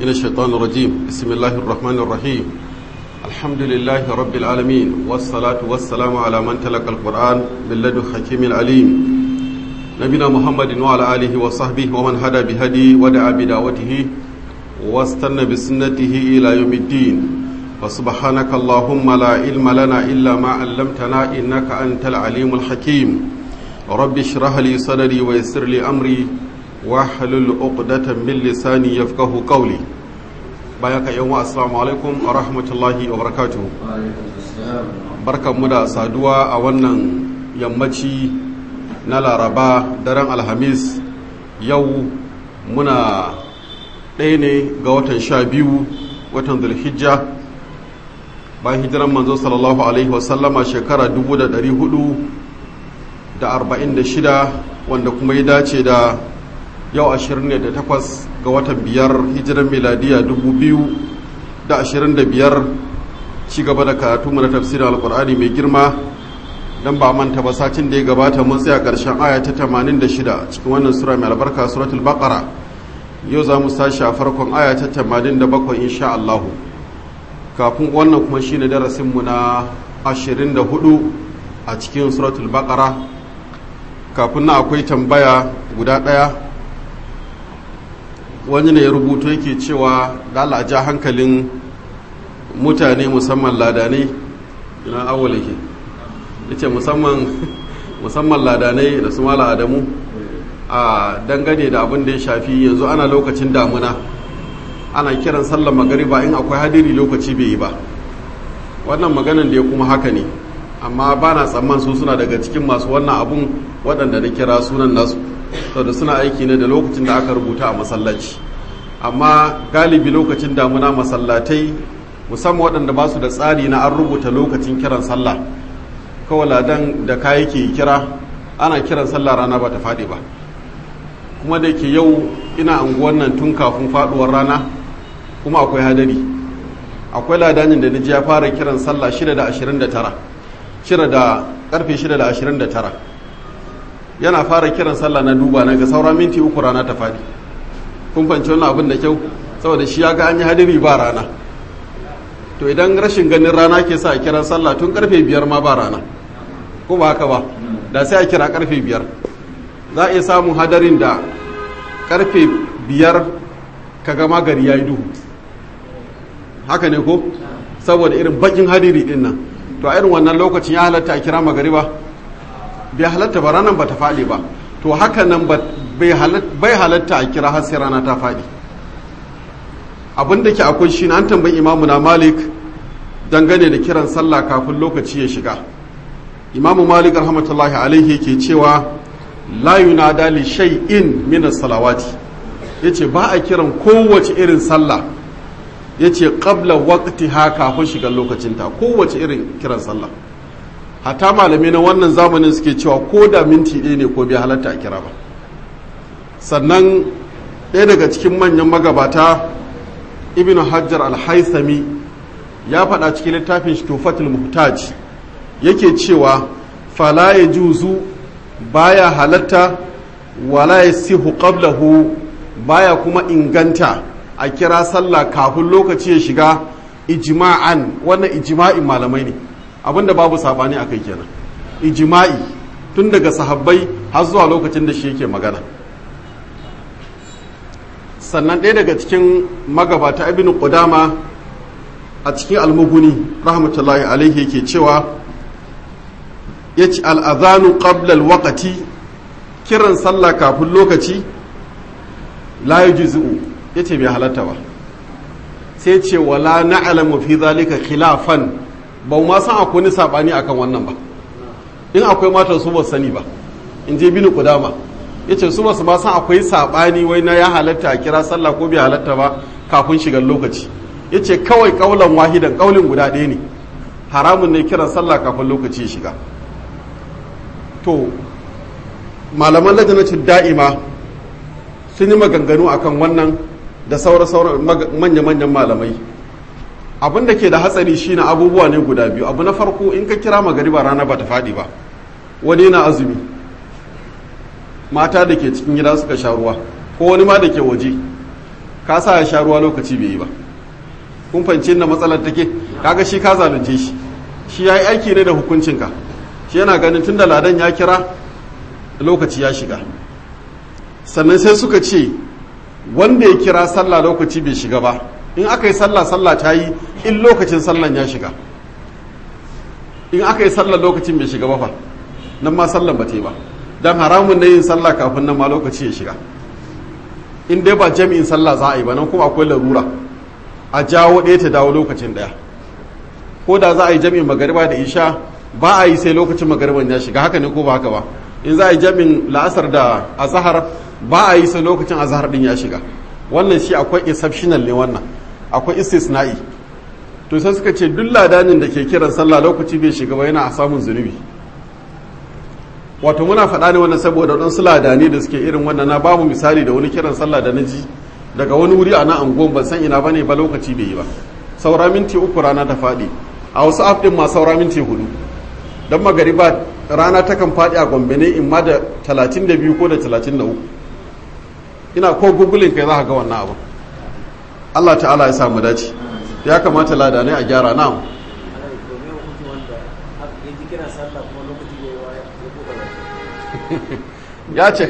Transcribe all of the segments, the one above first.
من الشيطان الرجيم بسم الله الرحمن الرحيم الحمد لله رب العالمين والصلاة والسلام على من تلقى القرآن من لدن حكيم عليم نبينا محمد وعلى آله وصحبه ومن هدى بهدي ودعا بدعوته واستنى بسنته إلى يوم الدين فسبحانك اللهم لا علم لنا إلا ما علمتنا إنك أنت العليم الحكيم رب اشرح لي صدري ويسر لي أمري واحلل عقدة من لساني يفقه قولي بايك يوم السلام عليكم ورحمة الله وبركاته barkanmu da saduwa a wannan yammaci na laraba daren alhamis yau muna ɗaya ne ga watan sha biyu watan zulhijja bayan hijiran manzo sallallahu alaihi wasallama shekara 446 wanda kuma ya dace da yau 28 ga watan biyar hijiran miladiya 2025 ci gaba da karatu mana tafsirin alkur'ani mai girma don ba manta ba satin da ya gabata mun tsaya ƙarshen aya ta 86 cikin wannan sura mai albarka suratul baqara yau za mu sashi a farkon aya ta 87 insha Allahu kafin wannan kuma shi ne darasinmu na 24 a cikin suratul baqara kafin na akwai tambaya guda ɗaya wani ne ya rubuto yake cewa dala ja hankalin mutane musamman ladanai ina awwala ke yace musamman musamman ladanai da su mala adamu a dangane da abin da ya shafi yanzu ana lokacin damuna ana kiran sallar magariba in akwai hadiri lokaci bai yi ba wannan maganan da ya kuma haka ne amma ba na tsamman su suna daga cikin masu wannan abun waɗanda da kira sunan nasu da suna aiki ne da lokacin da aka rubuta a masallaci amma galibi lokacin damuna masallatai musamman waɗanda ba su da tsari na an rubuta lokacin kiran sallah kawai ladan da kayi ke kira ana kiran sallah rana ba ta faɗi ba kuma da ke yau ina anguwan nan tun kafin faɗuwar rana kuma akwai hadari akwai ladanin da ji ya fara kiran sallah 6 da 29 shida da karfe 6 da 29 yana fara kiran sallah na duba na ga saura minti uku rana ta faɗi kun fanci wannan abin da kyau saboda shi ya ga an yi hadiri ba rana to idan rashin ganin rana ke sa a kiran sallah tun karfe biyar ma ba rana ko ba haka ba da sai a kira karfe biyar za a iya samun hadarin da karfe biyar ka gama gari ya yi duhu haka ne ko saboda irin bakin hadiri din nan to a irin wannan lokacin ya halatta a kira magariba bai halatta ba ranar ba ta faɗi ba to haka nan bai halatta a kira har sai rana ta faɗi abin da ke akwai shi an tambayi imamu na malik dangane da kiran sallah kafin lokaci ya shiga imamu malik rahmatullahi alaihi yake cewa la yunada li shay'in min as-salawati yace ba a kiran kowace irin sallah yace qabla waqtiha kafin shiga lokacinta kowace irin kiran sallah hatta malamai na wannan zamanin suke cewa ko da minti ɗaya ne ko bai halatta a kira ba sannan ɗaya daga cikin manyan magabata ibn hajjar al-haisami ya faɗa cikin littafin tufatul muhtaj yake cewa fala ya juzu baya halatta wala ya sihu qablahu baya kuma inganta a kira sallah kafin lokaci ya shiga ijma'an wannan ijma'in malamai ne abinda babu sabani akai kenan ijma'i tun daga sahabbai har zuwa lokacin da shi yake magana sannan ɗaya daga cikin magabata ibn qudama a cikin almuguni rahmatullahi alaihi yake cewa ya ci al'azanu ƙablal waƙati kiran sallah kafin lokaci la yi ya ce bai halatta ba sai ce wala na'alamu fi zalika khilafan ba ma san akwai ni saɓani akan wannan ba in akwai matan su ba sani ba in je bini kudama ya ce su ba su ma san akwai saɓani wai na ya halatta a kira sallah ko bai halatta ba kafin shigar lokaci ya ce kawai ƙaunar wahidan ƙaunin guda ɗaya ne haramun ne kiran sallah kafin lokaci ya shiga to malaman lajanacin da'ima sun yi maganganu akan wannan da saura-saura manya-manyan malamai abin da ke da hatsari shine abubuwa ne guda biyu abu na farko in ka kira magariba rana ba ta faɗi ba wani na azumi mata da ke cikin gida suka sha ruwa ko wani ma da ke waje ka sa ya sha ruwa lokaci bai yi ba kun fahimci inda matsalar take kaga shi ka zalunce shi shi ya yi aiki ne da hukuncinka shi yana ganin tun da ladan ya kira lokaci ya shiga sannan sai suka ce wanda ya kira sallah lokaci bai shiga ba in aka yi sallah sallah ta yi in lokacin sallan ya shiga in aka yi sallah lokacin bai shiga ba fa nan ma sallan ba ta yi ba don haramun na yin sallah kafin nan ma lokaci ya shiga in dai ba jami'in sallah za a yi ba nan kuma akwai larura a jawo ɗaya ta dawo lokacin ɗaya ko da za a yi jami'in magariba da isha ba a yi sai lokacin magariban ya shiga haka ne ko ba haka ba in za a yi jami'in la'asar da azahar ba a yi sai lokacin azahar din ya shiga wannan shi akwai exceptional ne wannan akwai istisna'i to sai suka ce duk ladanin da ke kiran sallah lokaci bai shiga ba yana a samun zunubi wato muna faɗa ne wannan saboda waɗansu ladani da suke irin wannan na bamu misali da wani kiran sallah da na ji daga wani wuri a nan anguwan ban san ina bane ba lokaci bai yi ba saura minti uku rana ta faɗi a wasu app ɗin ma saura minti hudu don magariba rana takan faɗi a gombe ne in ma da talatin da biyu ko da talatin da uku ina ko gugulin kai za ka ga wannan abu allah ta'ala ya samu dace ya kamata ladanai a gyara na ya ce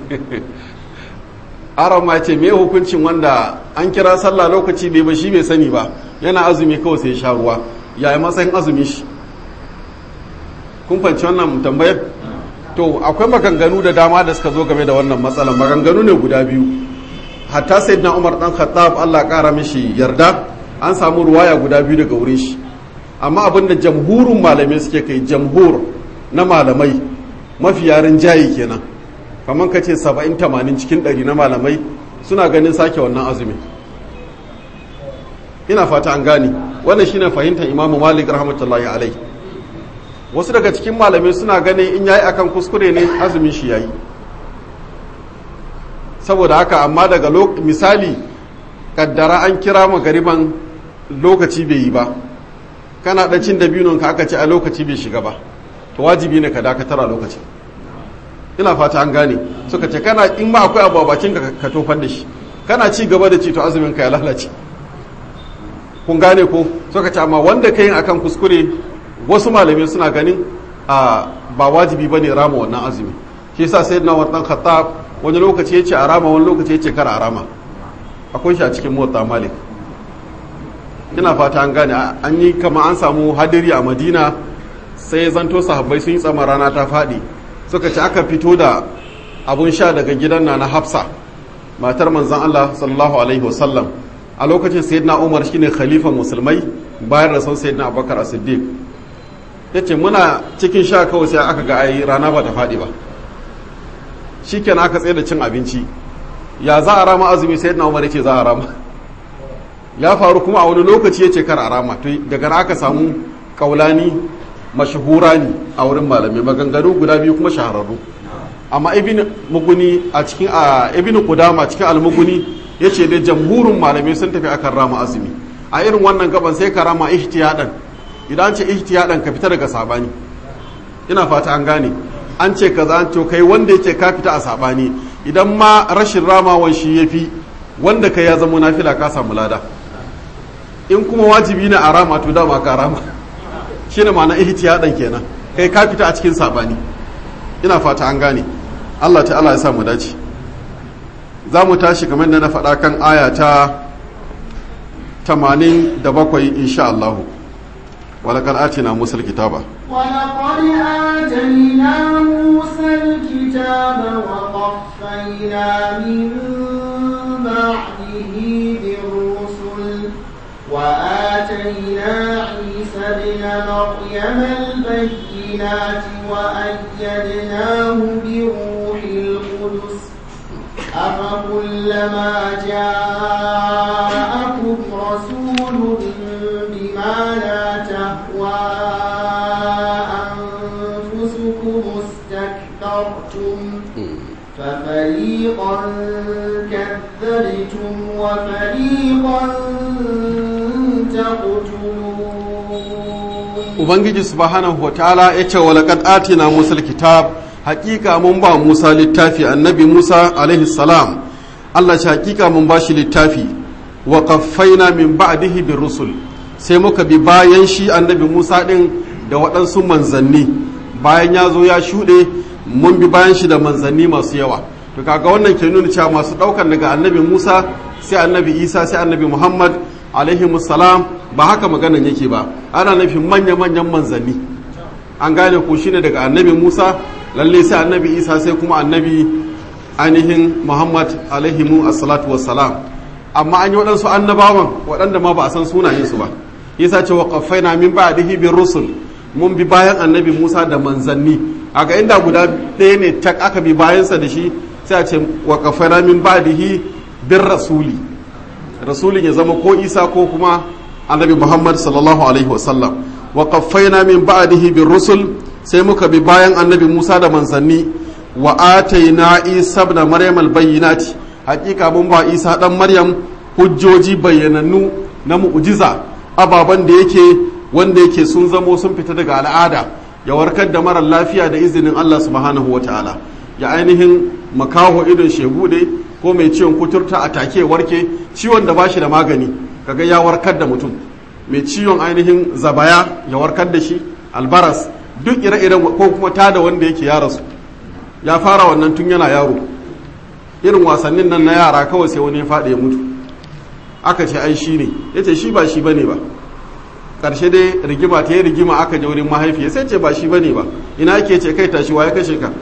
aron ma ce me hukuncin wanda an kira sallah lokaci bai ba shi bai sani ba yana azumi kawai sai sha ruwa ya yi matsayin azumi shi kun fanci wannan tambayar to akwai maganganu da dama da suka zo game da wannan matsalar maganganu ne guda biyu hatta sayyidina umar dan khattab Allah kara mishi yarda an samu ruwaya guda biyu daga wurin shi amma abinda jamhurin malamai suke kai jamhur na malamai mafi yarin jayi kenan kamar ka ce 70-80 cikin 100 na malamai suna ganin sake wannan azumi ina fata an gani wannan shine fahimtar imamu malik rahmatullahi alai wasu daga cikin malamai suna ganin in yayi akan kuskure ne azumin shi yayi saboda haka amma daga misali kaddara an kira magariban lokaci bai yi ba kana dan cin dabinon ka aka ce a lokaci bai shiga ba to wajibi ne ka dakatar a lokacin ina fata an gane suka ce kana in ma akwai abu a bakin ka ka tofar da shi kana ci gaba da ci to azumin ka ya lalace kun gane ko suka ce amma wanda ka yin akan kuskure wasu malamai suna ganin a ba wajibi bane rama wannan azumi shi yasa sayyidina wannan khattab wani lokaci yace a rama wani lokaci yace kar a rama akwai shi a cikin motsa malik ina fata an gane an yi kama an samu hadiri a madina sai zanto sahabbai sun yi tsama rana ta faɗi suka ci aka fito da abun sha daga gidan na na hafsa matar manzan Allah sallallahu alaihi wasallam a lokacin sayyidina umar shine khalifan musulmai bayan rasul sayyidina abubakar as-siddiq yace muna cikin sha kawai sai aka ga ai rana ba ta faɗi ba shikenan aka tsaye da cin abinci ya za a rama azumi sayyidina umar yace za a rama ya faru kuma a wani lokaci yace kar a rama to daga aka samu kaulani mashahura ne a wurin malamai maganganu guda biyu kuma shahararru amma ibn muguni a cikin a ibn qudama cikin al-muguni yace da jamhurin malamai sun tafi akan rama azumi a irin wannan gaban sai ka rama ihtiyadan idan ce ihtiyadan ka fita daga sabani ina fata an gane an ce kaza an to kai wanda yake ka fita a sabani idan ma rashin ramawan shi yafi wanda kai ya zama nafila ka samu lada in kuma wajibi ne a rama to dama ka rama shi ne ma'ana ihtiyadan kenan kai ka fita a cikin sabani ina fata an gane Allah ta'ala ya sa mu dace za mu tashi kamar da na faɗa kan aya ta 87 insha Allah ولقد آتينا موسى الكتاب ولقد آتينا موسى الكتاب وقفينا من بعده بالرسل وآتينا عيسى ابن مريم البينات وأيدناه بروح القدس أفكلما جاءكم رسول بما لا تهوى أنفسكم استكبرتم ففريقا كذبتم وفريقا Ubangiji subhanahu wa ta'ala ya ce wa laqad atina Musa kitab haƙiƙa mun ba Musa littafi annabi Musa alaihi salam Allah shi hakika mun bashi littafi wa qaffaina min ba'dihi bir rusul sai muka bi bayan shi annabi Musa din da waɗansu manzanni bayan ya zo ya shuɗe mun bi bayan shi da manzanni masu yawa to kaga wannan ke nuna cewa masu ɗaukan daga annabi Musa sai annabi Isa sai annabi Muhammad alaihi salam ba haka maganan yake ba ana nufin manya-manyan manzanni an gane ko shine daga annabi Musa lalle sai annabi Isa sai kuma annabi ainihin Muhammad alaihi assalatu wassalam amma an yi waɗansu annabawan waɗanda ma ba a san sunayensu ba yasa ce wa qaffaina min ba'dihi bir rusul mun bi bayan annabi Musa da manzanni a ga inda guda ɗaya ne tak aka bi bayansa da shi sai a ce wa qaffaina min ba'dihi bir rasuli rasulin ya zama ko Isa ko kuma annabi Muhammad sallallahu alaihi wasallam wa qaffaina min ba'dihi bir rusul sai muka bi bayan annabi Musa da manzanni wa ataina Isa ibn Maryam al-bayyinati hakika mun ba Isa dan Maryam hujjoji bayyanannu na mu'jiza ababen da yake wanda yake sun zamo sun fita daga al'ada ya warkar da marar lafiya da izinin Allah subhanahu wa ta'ala ya ainihin makaho idon shegude ko mai ciwon kuturta a take warke ciwon da bashi da magani kaga ya warkar da mutum mai ciwon ainihin zabaya ya warkar da shi albaras duk ire-iren ko kuma tada wanda yake ya rasu ya fara wannan tun yana yaro irin wasannin nan na yara kawai sai wani ya faɗi ya mutu aka ce ai shi ne ya ce shi ba shi bane ba ƙarshe dai rigima ta yi rigima aka je wurin mahaifiya sai ce ba shi bane ba ina ke ce kai tashi ya kashe ka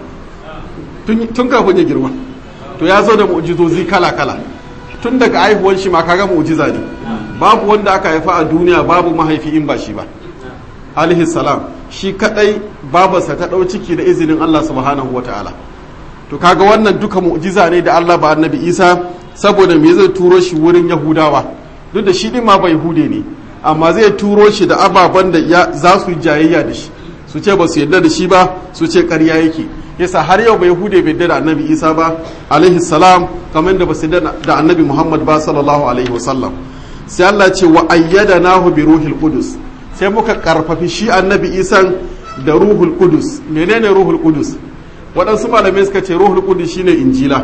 tun kafin ya girma to ya zo da mu'jizozi kala kala tun daga haihuwan shi ma kaga mu'jiza ne babu wanda aka haifa a duniya babu mahaifi in ba shi ba alaihi salam shi kadai babarsa ta dau ciki da izinin Allah subhanahu wataala to kaga wannan duka mu'jiza ne da Allah ba annabi Isa saboda me zai turo shi wurin yahudawa duk da shi din ma ba yahude ne amma zai turo shi da ababen da za su jayayya da shi su ce ba su yarda da shi ba su ce ƙarya yake yasa har yau ba yahude bai yarda da annabi isa ba alaihi salam kamar da ba su yarda da annabi muhammad ba sallallahu alaihi wasallam sai Allah ce wa ayyadanahu bi ruhil qudus sai muka karfafi shi annabi isan da ruhul qudus menene ruhul qudus waɗansu malamai suka ce ruhul qudus shine injila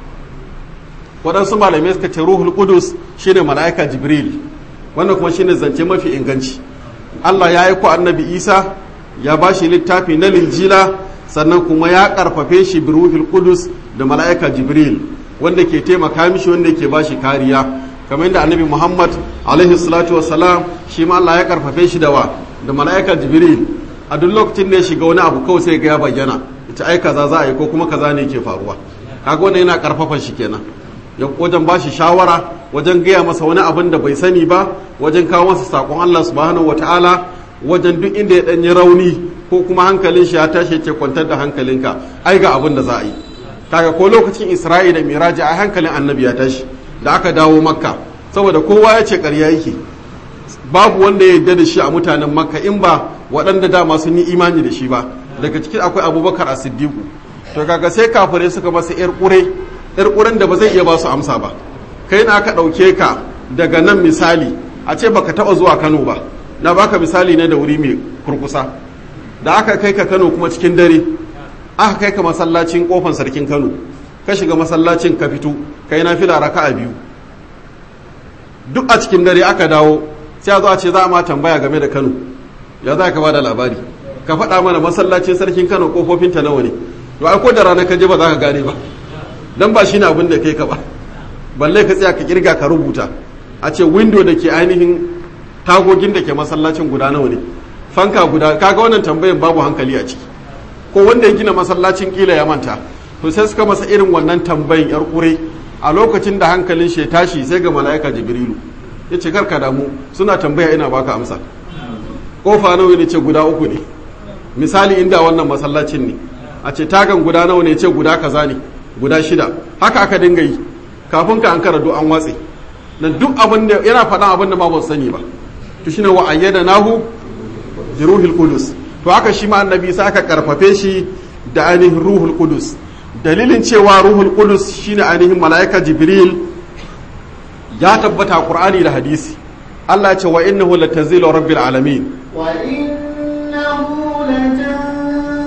waɗansu malamai suka ce ruhul qudus shine mala'ika jibril wannan kuma shine zance mafi inganci Allah ya yi ku annabi isa ya ba shi littafi na linjila sannan kuma ya karfafe shi bi ruhul qudus da mala'ika jibril wanda ke taimaka mishi wanda ke ba shi kariya kamar yadda annabi muhammad alaihi salatu wassalam shi ma Allah ya karfafe shi da wa da mala'ika jibril a duk lokacin da ya shiga wani abu kawai sai ga ya bayyana ita ai kaza za a yi ko kuma kaza ne ke faruwa kaga wannan yana karfafa shi kenan ya wajen ba shi shawara wajen gaya masa wani abin da bai sani ba wajen kawo masa sakon Allah subhanahu wataala wajen duk inda ya danyi rauni ko kuma hankalin shi ya tashi ce kwantar da hankalinka ai ga abin da za a yi kaga ko lokacin Isra'i da Miraji ai hankalin Annabi ya tashi da aka dawo Makka saboda kowa ya ce ƙarya yake babu wanda ya yarda da shi a mutanen Makka in ba waɗanda dama sun yi imani da shi ba daga cikin akwai Abubakar As-Siddiq to kaga sai kafirai suka masa yar ƙure yar ƙuren da ba zai iya ba su amsa ba kai na aka ɗauke ka daga nan misali a ce baka taɓa zuwa kano ba na baka misali ne da wuri mai kurkusa da aka kai ka kano kuma cikin dare aka kai ka masallacin kofan sarkin kano ka shiga masallacin ka fito kai na fila raka a biyu duk a cikin dare aka dawo sai a zo a ce za a ma tambaya game da kano ya za ka ba da labari ka faɗa mana masallacin sarkin kano kofofinta nawa ne to ai ko da rana ka je ba za ka gane ba dan ba shi ne abin da kai ka ba balle ka tsaya ka kirga ka rubuta a ce window da ke ainihin tagogin da ke masallacin guda nawa ne fanka guda kaga wannan tambayan babu hankali a ciki ko wanda ya gina masallacin kila ya manta to sai suka masa irin wannan tambayin yar kure a lokacin da hankalin shi ya tashi sai ga mala'ika jibrilu ya ce karka damu suna tambaya ina baka amsa kofa nawa ne ce guda uku ne misali inda wannan masallacin ne a ce tagan guda nawa ne ce guda kaza ne guda shida haka aka dinga yi kafin ka an kara duk an watse dan duk abin da yana faɗan abin da ma ba sani ba to shine wa ayyada nahu bi ruhil qudus to haka shi ma annabi sai aka karfafe shi da ainihin ruhul qudus dalilin cewa ruhul qudus shine ainihin malaika jibril ya tabbata qur'ani da hadisi Allah ya ce wa innahu latanzilu rabbil alamin wa innahu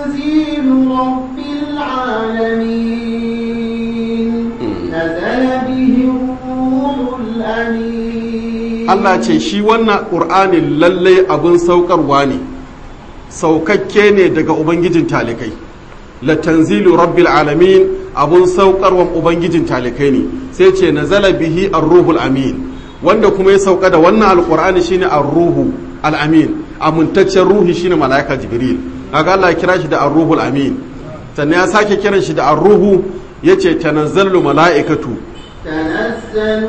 latanzilu rabbil alamin nazala bi Allah ce shi wannan ƙur'ani lallai abin saukarwa ne saukakke ne daga ubangijin talikai la tanzilu rabbil alamin abun saukarwan ubangijin talikai ne sai ce nazala bihi ar-ruhul amin wanda kuma ya sauka da wannan alqur'ani shine ar-ruhu al-amin amintaccen ruhi shine malaika jibril kaga Allah ya kira shi da ar-ruhul amin sannan ya sake kiran shi da ar-ruhu yace tanazzalu malaikatu تنزل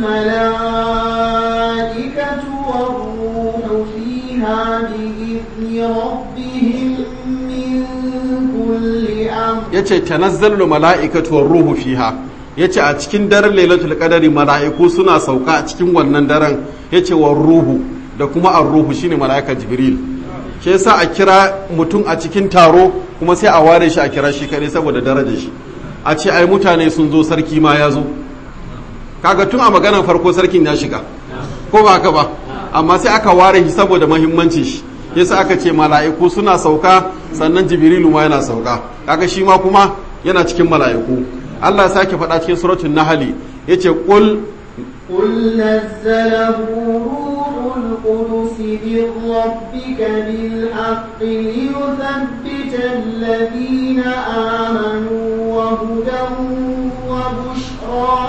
الملائكة والروح فيها بإذن ربهم من كل أمر yace tanazzalu mala'ikatu war ruhu fiha yace a cikin daren lailatul qadari mala'iku suna sauka a cikin wannan daren yace war ruhu da kuma ar ruhu shine mala'ika jibril shi yasa a kira mutum a cikin taro kuma sai a ware shi a kira shi kare saboda darajar shi a ce ai mutane sun zo sarki ma ya zo kaga tun a maganar farko sarkin ya shiga ko ba haka ba amma sai aka ware shi saboda mahimmancin shi yasa aka ce mala'iku suna sauka sannan jibrilu ma yana sauka kaga shi ma kuma yana cikin mala'iku Allah ya sake faɗa cikin suratul nahli yace qul قل نزله روح القدس من ربك بالحق ليثبت الذين آمنوا وهدى وبشرى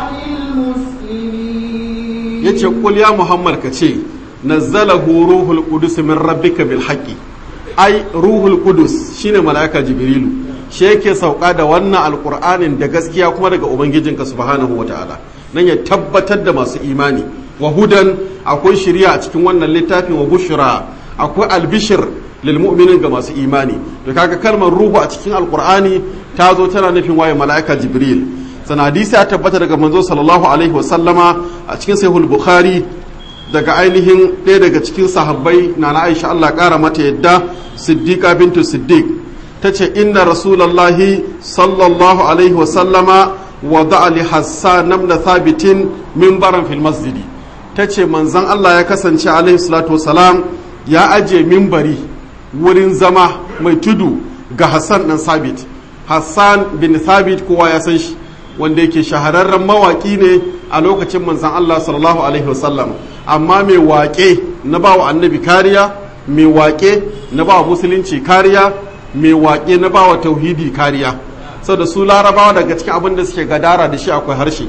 للمسلمين yace qul ya muhammad ka ce nazzalahu ruhul qudus min rabbika bil haqqi ai ruhul qudus shine malaika jibrilu shi yake sauka da wannan alqur'anin da gaskiya kuma daga ubangijinka subhanahu wataala nan ya tabbatar da masu imani wa hudan akwai shiriya a cikin wannan littafin wa bushra akwai albishir lil mu'minin ga masu imani to kaga kalmar ruhu a cikin alqur'ani ta zo tana nufin waye malaika jibril sana hadisi ya tabbata daga manzo sallallahu alaihi wa sallama a cikin sahihul bukhari daga ainihin ɗaya daga cikin sahabbai na na aisha Allah ƙara mata yadda siddiqa bintu siddiq ta ce inna rasulallahi sallallahu alaihi wa sallama wada li hassan namna thabitin mimbaran fil masjidi ta ce manzan Allah ya kasance alaihi salatu wasalam ya aje mimbari wurin zama mai tudu ga hassan ɗan sabit hassan bin thabit kowa ya san shi wanda yake shahararren mawaƙi ne a lokacin manzan Allah sallallahu alaihi wasallam amma mai waƙe na ba wa annabi kariya mai waƙe na ba wa musulunci kariya mai waƙe na ba wa tauhidi kariya da su larabawa daga cikin abin da suke gadara da shi akwai harshe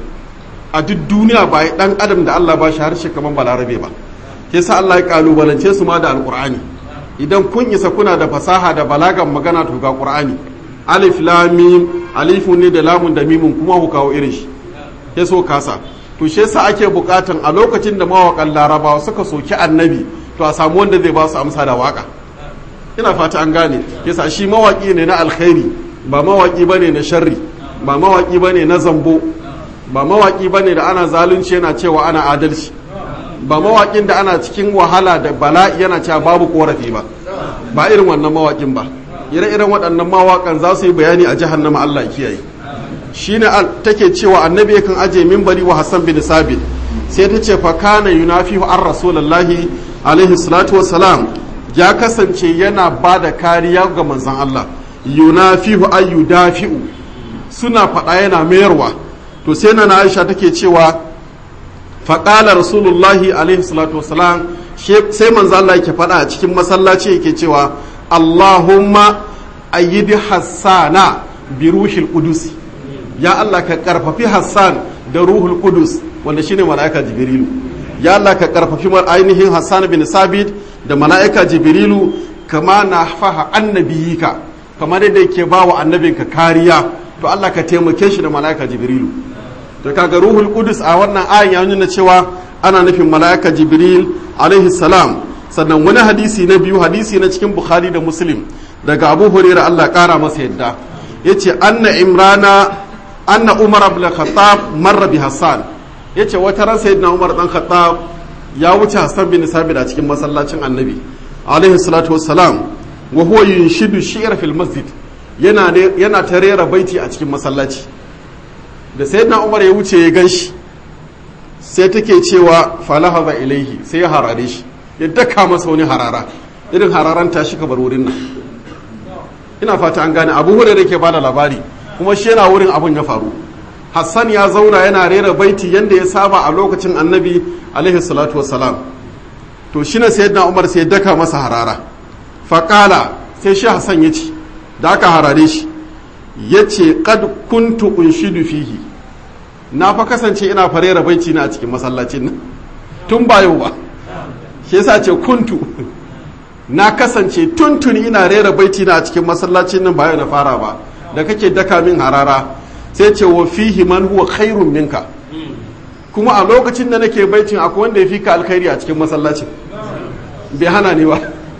a duk duniya ba dan adam da Allah ba shi harshe kamar balarabe ba yasa Allah ya kalubalance su ma da alqur'ani idan kun isa kuna da fasaha da balagan magana to ga qur'ani alif lam mim alifun ne da lamun da mimun kuma ku kawo irin shi ya so kasa to shi yasa ake bukatan a lokacin da mawakan larabawa suka soki annabi to a samu wanda zai ba su amsa da waka ina fata an gane yasa shi mawaki ne na alkhairi ba mawaki bane na sharri ba mawaki bane na zambo ba mawaki bane da ana zalunci yana cewa ana adalci ba mawakin da ana cikin wahala da bala'i yana cewa babu korafi ba ba irin wannan mawakin ba ire-iren waɗannan mawakan za su yi bayani a jahannama Allah kiyaye shine take cewa annabi yakan aje minbari wa Hassan bin Sabit sai ta ce fa kana yunafihu an rasulullahi alaihi salatu wassalam ya kasance yana ba da kariya ga manzon Allah yunafihu ay yudafi'u suna faɗa yana mayarwa to sai na Aisha take cewa faƙala rasulullahi alaihi salatu wassalam sai manzo Allah yake faɗa a cikin masallaci yake cewa Allahumma ayyidi hassana bi ruhil qudus ya Allah ka karfafi Hassan da ruhul qudus wanda shine mala'ika jibrilu ya Allah ka karfafi mar ainihin Hassan bin Sabit da mala'ika jibrilu kama na faha annabiyika kamar yadda yake ba wa annabinka kariya to Allah ka taimake shi da mala'ika jibrilu to kaga ruhul qudus a wannan ayan ya nuna cewa ana nufin mala'ika jibril alaihi salam sannan wani hadisi na biyu hadisi na cikin bukhari da muslim daga abu hurairah Allah kara masa yadda yace anna imrana anna umar ibn khattab marra bi hassan yace wata ran sayyidina umar dan khattab ya wuce hassan bin sabit a cikin masallacin annabi alaihi salatu wassalam wa huwa yunshidu shi'r fil masjid yana yana ta rera baiti a cikin masallaci da sayyidina umar ya wuce ya ganshi sai take cewa falahaza ilaihi sai ya harare shi ya daka masa wani harara irin hararan ta shi bar wurin nan ina fata an gane abu hurairu ke bada labari kuma shi yana wurin abun ya faru hassan ya zauna yana rera baiti yadda ya saba a lokacin annabi alaihi salatu wassalam to shi na sayyidina umar sai daka masa harara faƙala sai shi hassan ya ce da aka harare shi ya ce kad kuntu unshidu fihi na fa kasance ina farera baiti na a cikin masallacin nan tun ba yau ba shi yasa ce kuntu na kasance tuntuni ina rera baiti na a cikin masallacin nan ba yau na fara ba da kake daka min harara sai ce wa fihi man huwa khairun minka kuma a lokacin da nake baitin akwai wanda ya fi ka alkhairi a cikin masallacin bai hana ni ba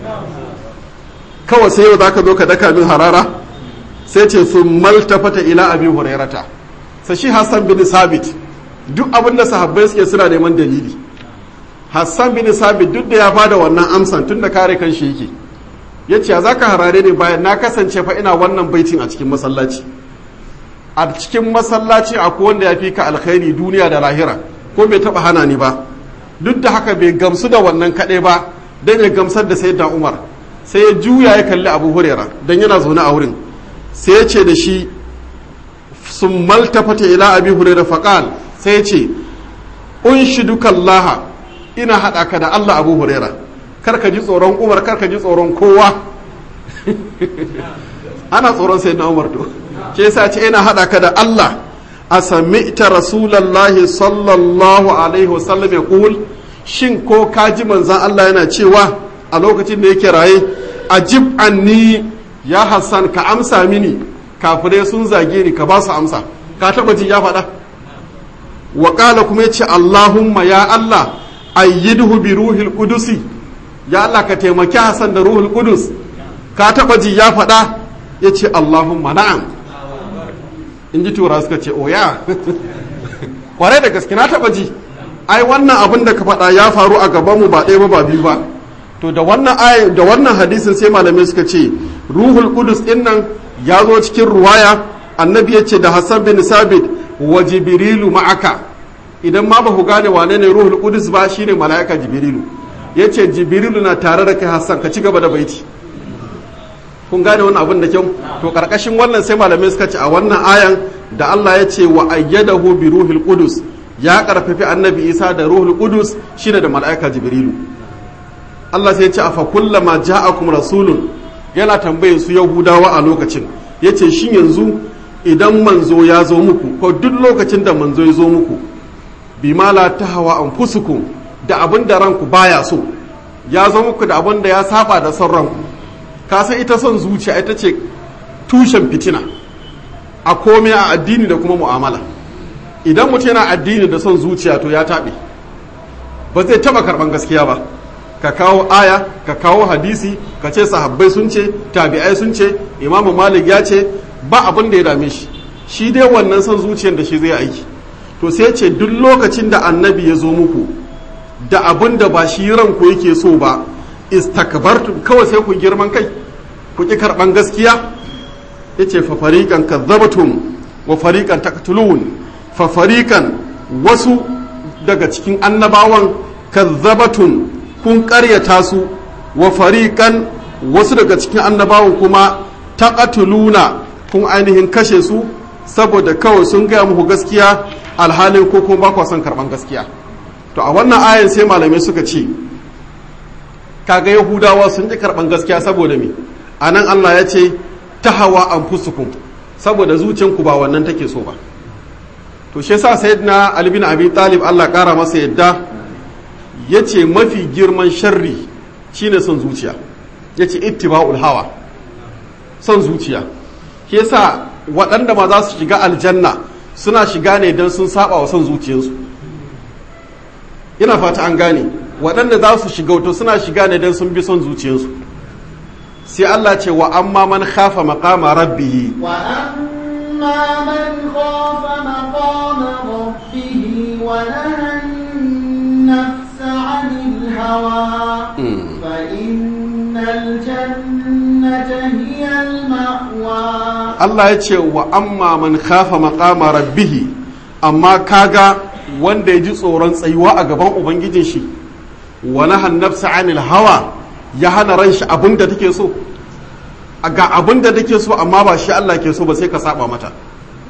kawai sai yau zaka zo ka daka min harara sai ce sun maltafata ila abi hurairata sai shi hassan bin sabit duk abin da sahabbai suke suna neman dalili hassan bin sabit duk da ya bada wannan amsan tun da kare kan shi yake ya ce za ka harare ne bayan na kasance fa ina wannan baitin a cikin masallaci a cikin masallaci akwai wanda ya fi ka alkhairi duniya da lahira ko bai taba hana ni ba duk da haka bai gamsu da wannan kaɗai ba don ya gamsar da sayyidina umar sai ya juya ya kalli abu hurera don yana zaune a wurin sai ya ce da shi sun maltafata ila abi hurera faƙal sai ya ce unshidukallaha ina haɗa ka da allah abu hurera kar ka ji tsoron umar kar ka ji tsoron kowa ana tsoron sai na umar to ke yasa ce ina hada ka da Allah a sami'ta rasulallahi sallallahu alaihi wasallam ya kul shin ko ka ji manzan Allah yana cewa a lokacin da yake raye ajib anni ya hassan ka amsa mini kafirai sun zage ni ka ba su amsa ka taba ji ya faɗa wa kuma yace Allahumma ya Allah ayyidhu bi ruhil qudusi ya Allah ka taimaki Hassan da ruhul qudus ka taba ji ya faɗa yace Allahumma na'am in ji tura suka ce oya kwarai da gaske na taba ji ai wannan abin da ka faɗa ya faru a gabanmu ba ɗaya ba ba biyu ba to da wannan ayin da wannan hadisin sai malamai suka ce ruhul qudus din nan ya zo cikin ruwaya annabi ya ce da hassan bin sabit wa jibrilu ma'aka idan ma ba ku gane wane ne ruhul qudus ba shine mala'ika jibrilu ya ce jibrilu na tare da kai hassan ka ci gaba da baiti kun gane wannan abin da kyau to karkashin wannan sai malamai suka ce a wannan ayan da Allah ya ce wa ayyadahu bi ruhil qudus ya karfafi annabi Isa da ruhul qudus shine da mala'ika jibrilu Allah sai ya ce afa kullama ja'akum rasulun yana tambayin su yahudawa a lokacin yace shin yanzu idan manzo ya zo muku ko duk lokacin da manzo ya zo muku bima la tahawa anfusukum da abin da ranku baya so ya zo muku da abin da ya saba da son ranku ka san ita son zuciya ita ce tushen fitina a komai a addini da kuma mu'amala idan mutum yana addini da son zuciya to ya taɓe ba zai taɓa karɓan gaskiya ba ka kawo aya ka kawo hadisi ka ce sahabbai sun ce tabi'ai sun ce imamu malik ya ce ba abin da ya dame shi shi dai wannan son zuciyar da shi zai aiki to sai ce duk lokacin da annabi ya zo muku da abin da ba shi ranku yake so ba istakbartum kawai sai ku girman kai ku ki karban gaskiya yace fa fariqan kadzabatum wa fariqan taqtulun fa fariqan wasu daga cikin annabawan kadzabatum kun ƙaryata su wa fariqan wasu daga cikin annabawan kuma taqtuluna kun ainihin kashe su saboda kawai sun gaya muku gaskiya alhalin ko kuma ba ku son karban gaskiya to a wannan ayan sai malamai suka ce kaga yahudawa sun ji karban gaskiya saboda me a nan allah ya ce ta hawa an fusukun saboda zuciyanku ba wannan take so ba to shi yasa sayyidina ali bin abi talib allah kara masa yadda ya ce mafi girman sharri shine son zuciya ya ce ittiba'ul hawa son zuciya shi yasa waɗanda ma za su shiga aljanna suna shiga ne don sun saba wa son zuciyarsu ina fata an gane waɗanda za su shiga wato suna shiga ne don sun bi son zuciyarsu sai Allah ce wa amma man khafa maqama rabbihi wa amma man khafa maqama rabbihi wa naha an-nafsa 'anil hawa fa innal jannata hiya al-ma'wa Allah ya ce wa amma man khafa maqama rabbihi amma kaga wanda ya ji tsoron tsayuwa a gaban ubangijin shi wa nahan nafsa anil hawa ya hana ran shi abin da take so ga abin da take so amma ba shi Allah ke so ba sai ka saba mata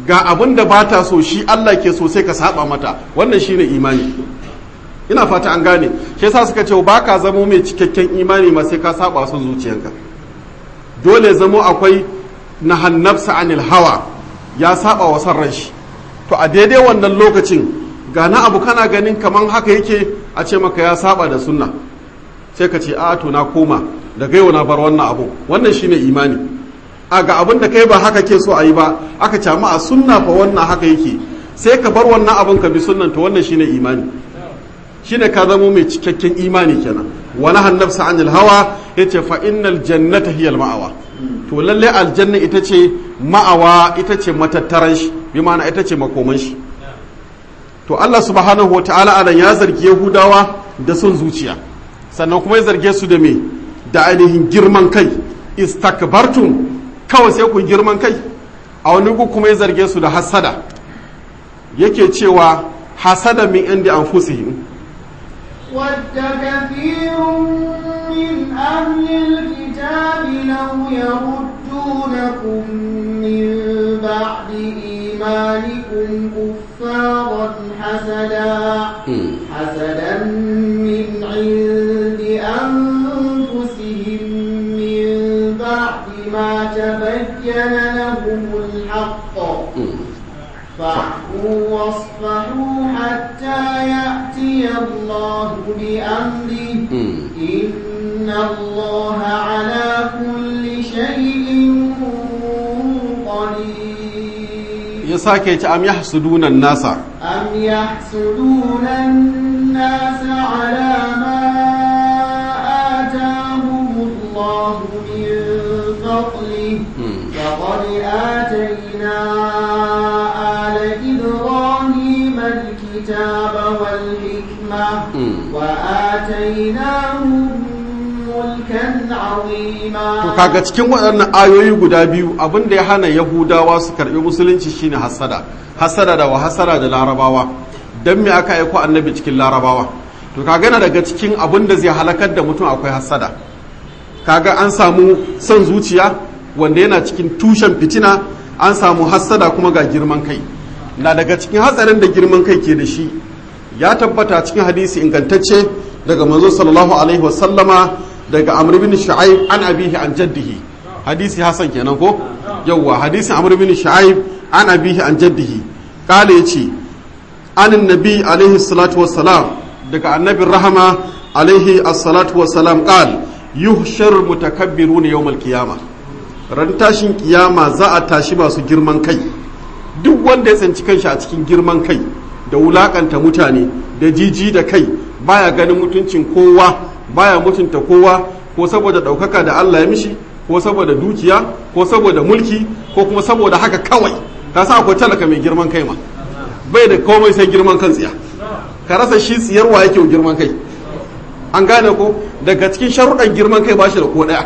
ga abin da ba ta so shi Allah ke so sai ka saba mata wannan shine imani ina fata an gane shi yasa suka ce ba ka zamo mai cikakken imani ma sai ka saba son zuciyanka dole zamo akwai na hannafsa anil hawa ya saba wa son ran shi to a daidai wannan lokacin ga na abu kana ganin kaman haka yake a ce maka ya saba da sunna sai ka ce a to na koma daga yau na bar wannan abu wannan shine imani a ga abin da kai ba haka ke so a yi ba aka ce a sunna fa wannan haka yake sai ka bar wannan abin ka bi sunnan to wannan shine imani shine ka zamo mai cikakken imani kenan wani hannafsa anil hawa yace fa innal jannata hiya al ma'awa to lalle aljanna ita ce ma'awa ita ce matattaran shi bi ma'ana ita ce makoman shi to Allah subhanahu wa ta'ala anan ya zargi Yahudawa da son zuciya sannan kuma ya zarge su da me da ainihin girman kai istakbartum kawai sai ku girman kai a wani gu kuma ya zarge su da hasada yake cewa hasada min inda anfusihim ود كثير من أهل الكتاب لو يردونكم من بعد إيمانكم كفارا حسدا حسدا من عند أنفسهم من بعد ما تبين لهم الحق فاعفوا واصفحوا حتى يأتي الله بأمره إن الله على كل شيء قدير يساكي أم يحسدون الناس أم يحسدون الناس على ما آتاهم الله من فضله فقد آتينا آل إبراهيم الكتاب والحكمة وآتيناهم ملكا عظيما to kaga cikin waɗannan ayoyi guda biyu abin da ya hana yahudawa su karɓi musulunci shine hasada hasada da wa hasada da larabawa dan me aka aiko annabi cikin larabawa to kaga na daga cikin abin da zai halakar da mutum akwai hasada kaga an samu son zuciya wanda yana cikin tushen fitina an samu hassada kuma ga girman kai na daga cikin hatsarin da girman kai ke da shi ya tabbata cikin hadisi ingantacce daga manzo sallallahu alaihi wasallama daga amr bin shu'aib an abihi an jaddihi hadisi hasan kenan ko yawwa hadisi amr bin shu'aib an abihi an jaddihi kale yace anin nabi alaihi salatu wassalam daga annabin rahama alaihi as-salatu wassalam qal yuhshar mutakabbiruna yawmal qiyamah ran tashin kiyama za a tashi masu girman kai duk wanda ya tsanci kanshi a cikin girman kai da wulakanta mutane da jiji da kai baya ganin mutuncin kowa baya mutunta kowa ko saboda ɗaukaka da Allah ya mishi ko saboda dukiya ko saboda mulki ko kuma saboda haka kawai ka sa akwai talaka mai girman kai ma bai da komai sai girman kan tsiya ka rasa shi tsiyarwa yake girman kai an gane ko daga cikin sharuɗan girman kai ba shi da ko ɗaya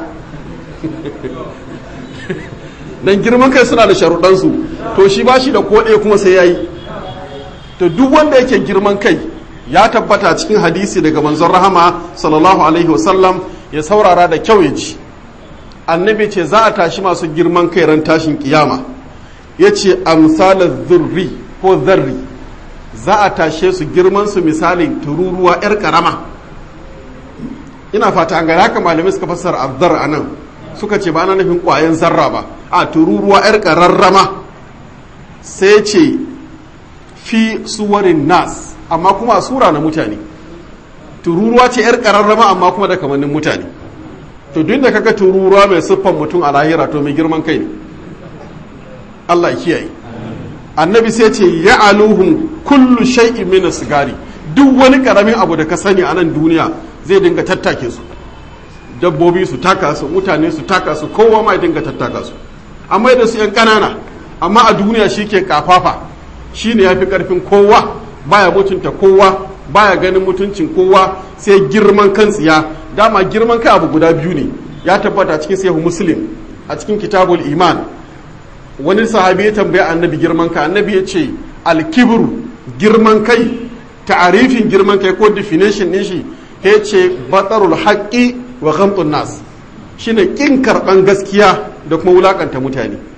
dan girman kai suna da sharuɗansu to shi ba shi da koɗe kuma sai ya yi to duk wanda yake girman kai ya tabbata cikin hadisi daga manzon rahama sallallahu alaihi wasallam ya saurara da kyau ya ji annabi ce za a tashi masu girman kai ran tashin kiyama ya ce amsalar zurri ko zarri za a tashe su girman su misalin tururuwa 'yar karama ina fata an gani haka malamai suka fassara azzar a nan suka ce ba na nufin ƙwayan zarra ba a tururuwa 'yar ƙararrama sai ce fi suwarin nas amma kuma a sura na mutane tururuwa ce 'yar ƙararrama amma kuma da kamannin mutane to duk da kaga tururuwa mai siffan mutum a lahira to mai girman kai ne Allah kiyaye annabi sai ce ya aluhum kullu shay'in min sigari duk wani karamin abu da ka sani a nan duniya zai dinga tattake su dabbobi su taka su mutane su taka su kowa ma dinga tattaka su amma da su yan kanana amma a duniya shi ke kafafa shi ne ya fi karfin kowa baya mutunta kowa baya ganin mutuncin kowa sai girman kan tsiya dama girman kai abu guda biyu ne ya tabbata cikin sahihu muslim a cikin kitabul iman wani sahabi ya tambaya annabi girman kai annabi ya ce alkibru girman kai ta'arifin girman kai ko definition din shi ya ce batsarul haqqi wa ghamtun nas shine kin karban gaskiya da kuma wulakanta mutane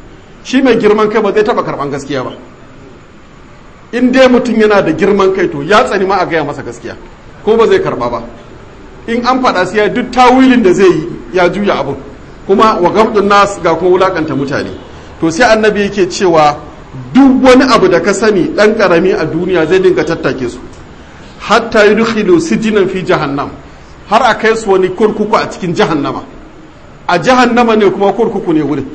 shi mai girman kai ba zai taba karban gaskiya ba in dai mutum yana da girman kai to ya tsani ma a gaya masa gaskiya ko ba zai karba ba in an faɗa sai ya duk tawilin da zai yi ya juya abun kuma wa gamdun nas ga kuma wulakanta mutane to sai annabi yake cewa duk wani abu da ka sani dan karami a duniya zai dinga tattake su hatta yudkhilu sijinan fi jahannam har a kai su wani kurkuku a cikin jahannama a jahannama ne kuma kurkuku ne wurin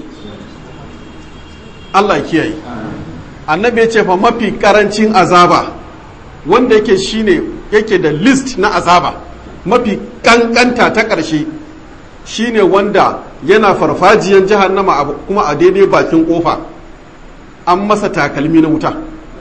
Allah kiyaye annabi ya ce fa mafi karancin azaba wanda yake shine yake da list na azaba mafi kankanta ta ƙarshe shine wanda yana farfajiyan jahannama kuma a daidai bakin kofa an masa takalmi na wuta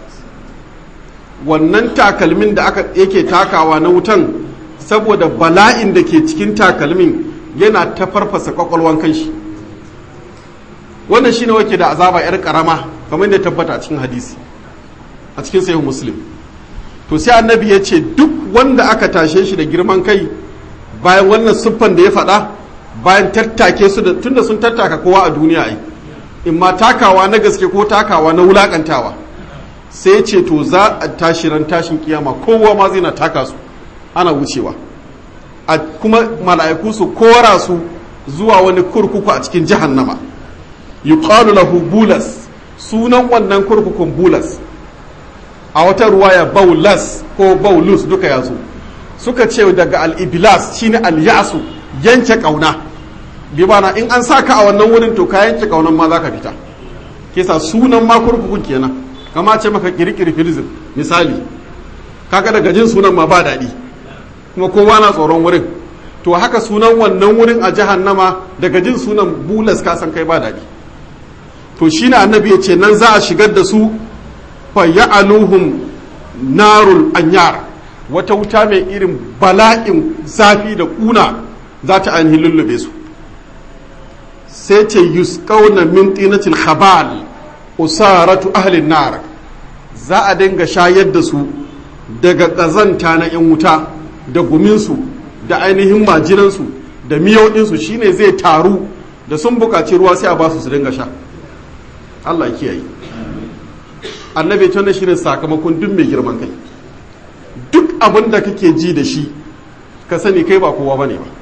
wannan takalmin da aka yake takawa na wutan saboda bala'in da ke cikin takalmin yana ta farfasa kwakwalwan kanshi wannan shine wake da azaba yar karama kamar da tabbata a cikin hadisi a cikin sahih muslim to sai annabi ya ce duk wanda aka tashe shi da girman kai bayan wannan siffan da ya faɗa bayan tattake su da tunda sun tattaka kowa a duniya ai in ma takawa na gaske ko takawa na wulakantawa sai ce to za a tashi ran tashin kiyama kowa ma zai na taka su ana wucewa a kuma mala'iku su kora su zuwa wani kurkuku a cikin jahannama yuqalu lahu bulas sunan wannan kurkukun bulas a wata ruwaya baulas ko baulus duka yazo suka ce daga al-iblas shine al-yasu yanke kauna bi bana in an saka a wannan wurin to ka yanke kaunan ma zaka fita kisa sunan ma kurkukun kenan kama ce maka kirkiri filizin misali kaga daga jin sunan ma ba daɗi kuma kowa na tsoron wurin to haka sunan wannan wurin a jahannama daga jin sunan bulas ka san kai ba daɗi to shi ne annabi ya ce nan za a shigar da su fa ya'aluhum narul anyar wata wuta mai irin bala'in zafi da kuna za ta ainihin lullube su sai ce yusqauna min tinatil khabal usaratu ahlin nar za a dinga shayar da su daga ƙazanta na 'yan wuta da guminsu da ainihin majinansu da miyauɗinsu shine zai taru da sun buƙaci ruwa sai a ba su su dinga sha Allah kiyaye annabi tunda shine sakamakon duk mai girman kai duk abin da kake ji da shi ka sani kai ba kowa bane ba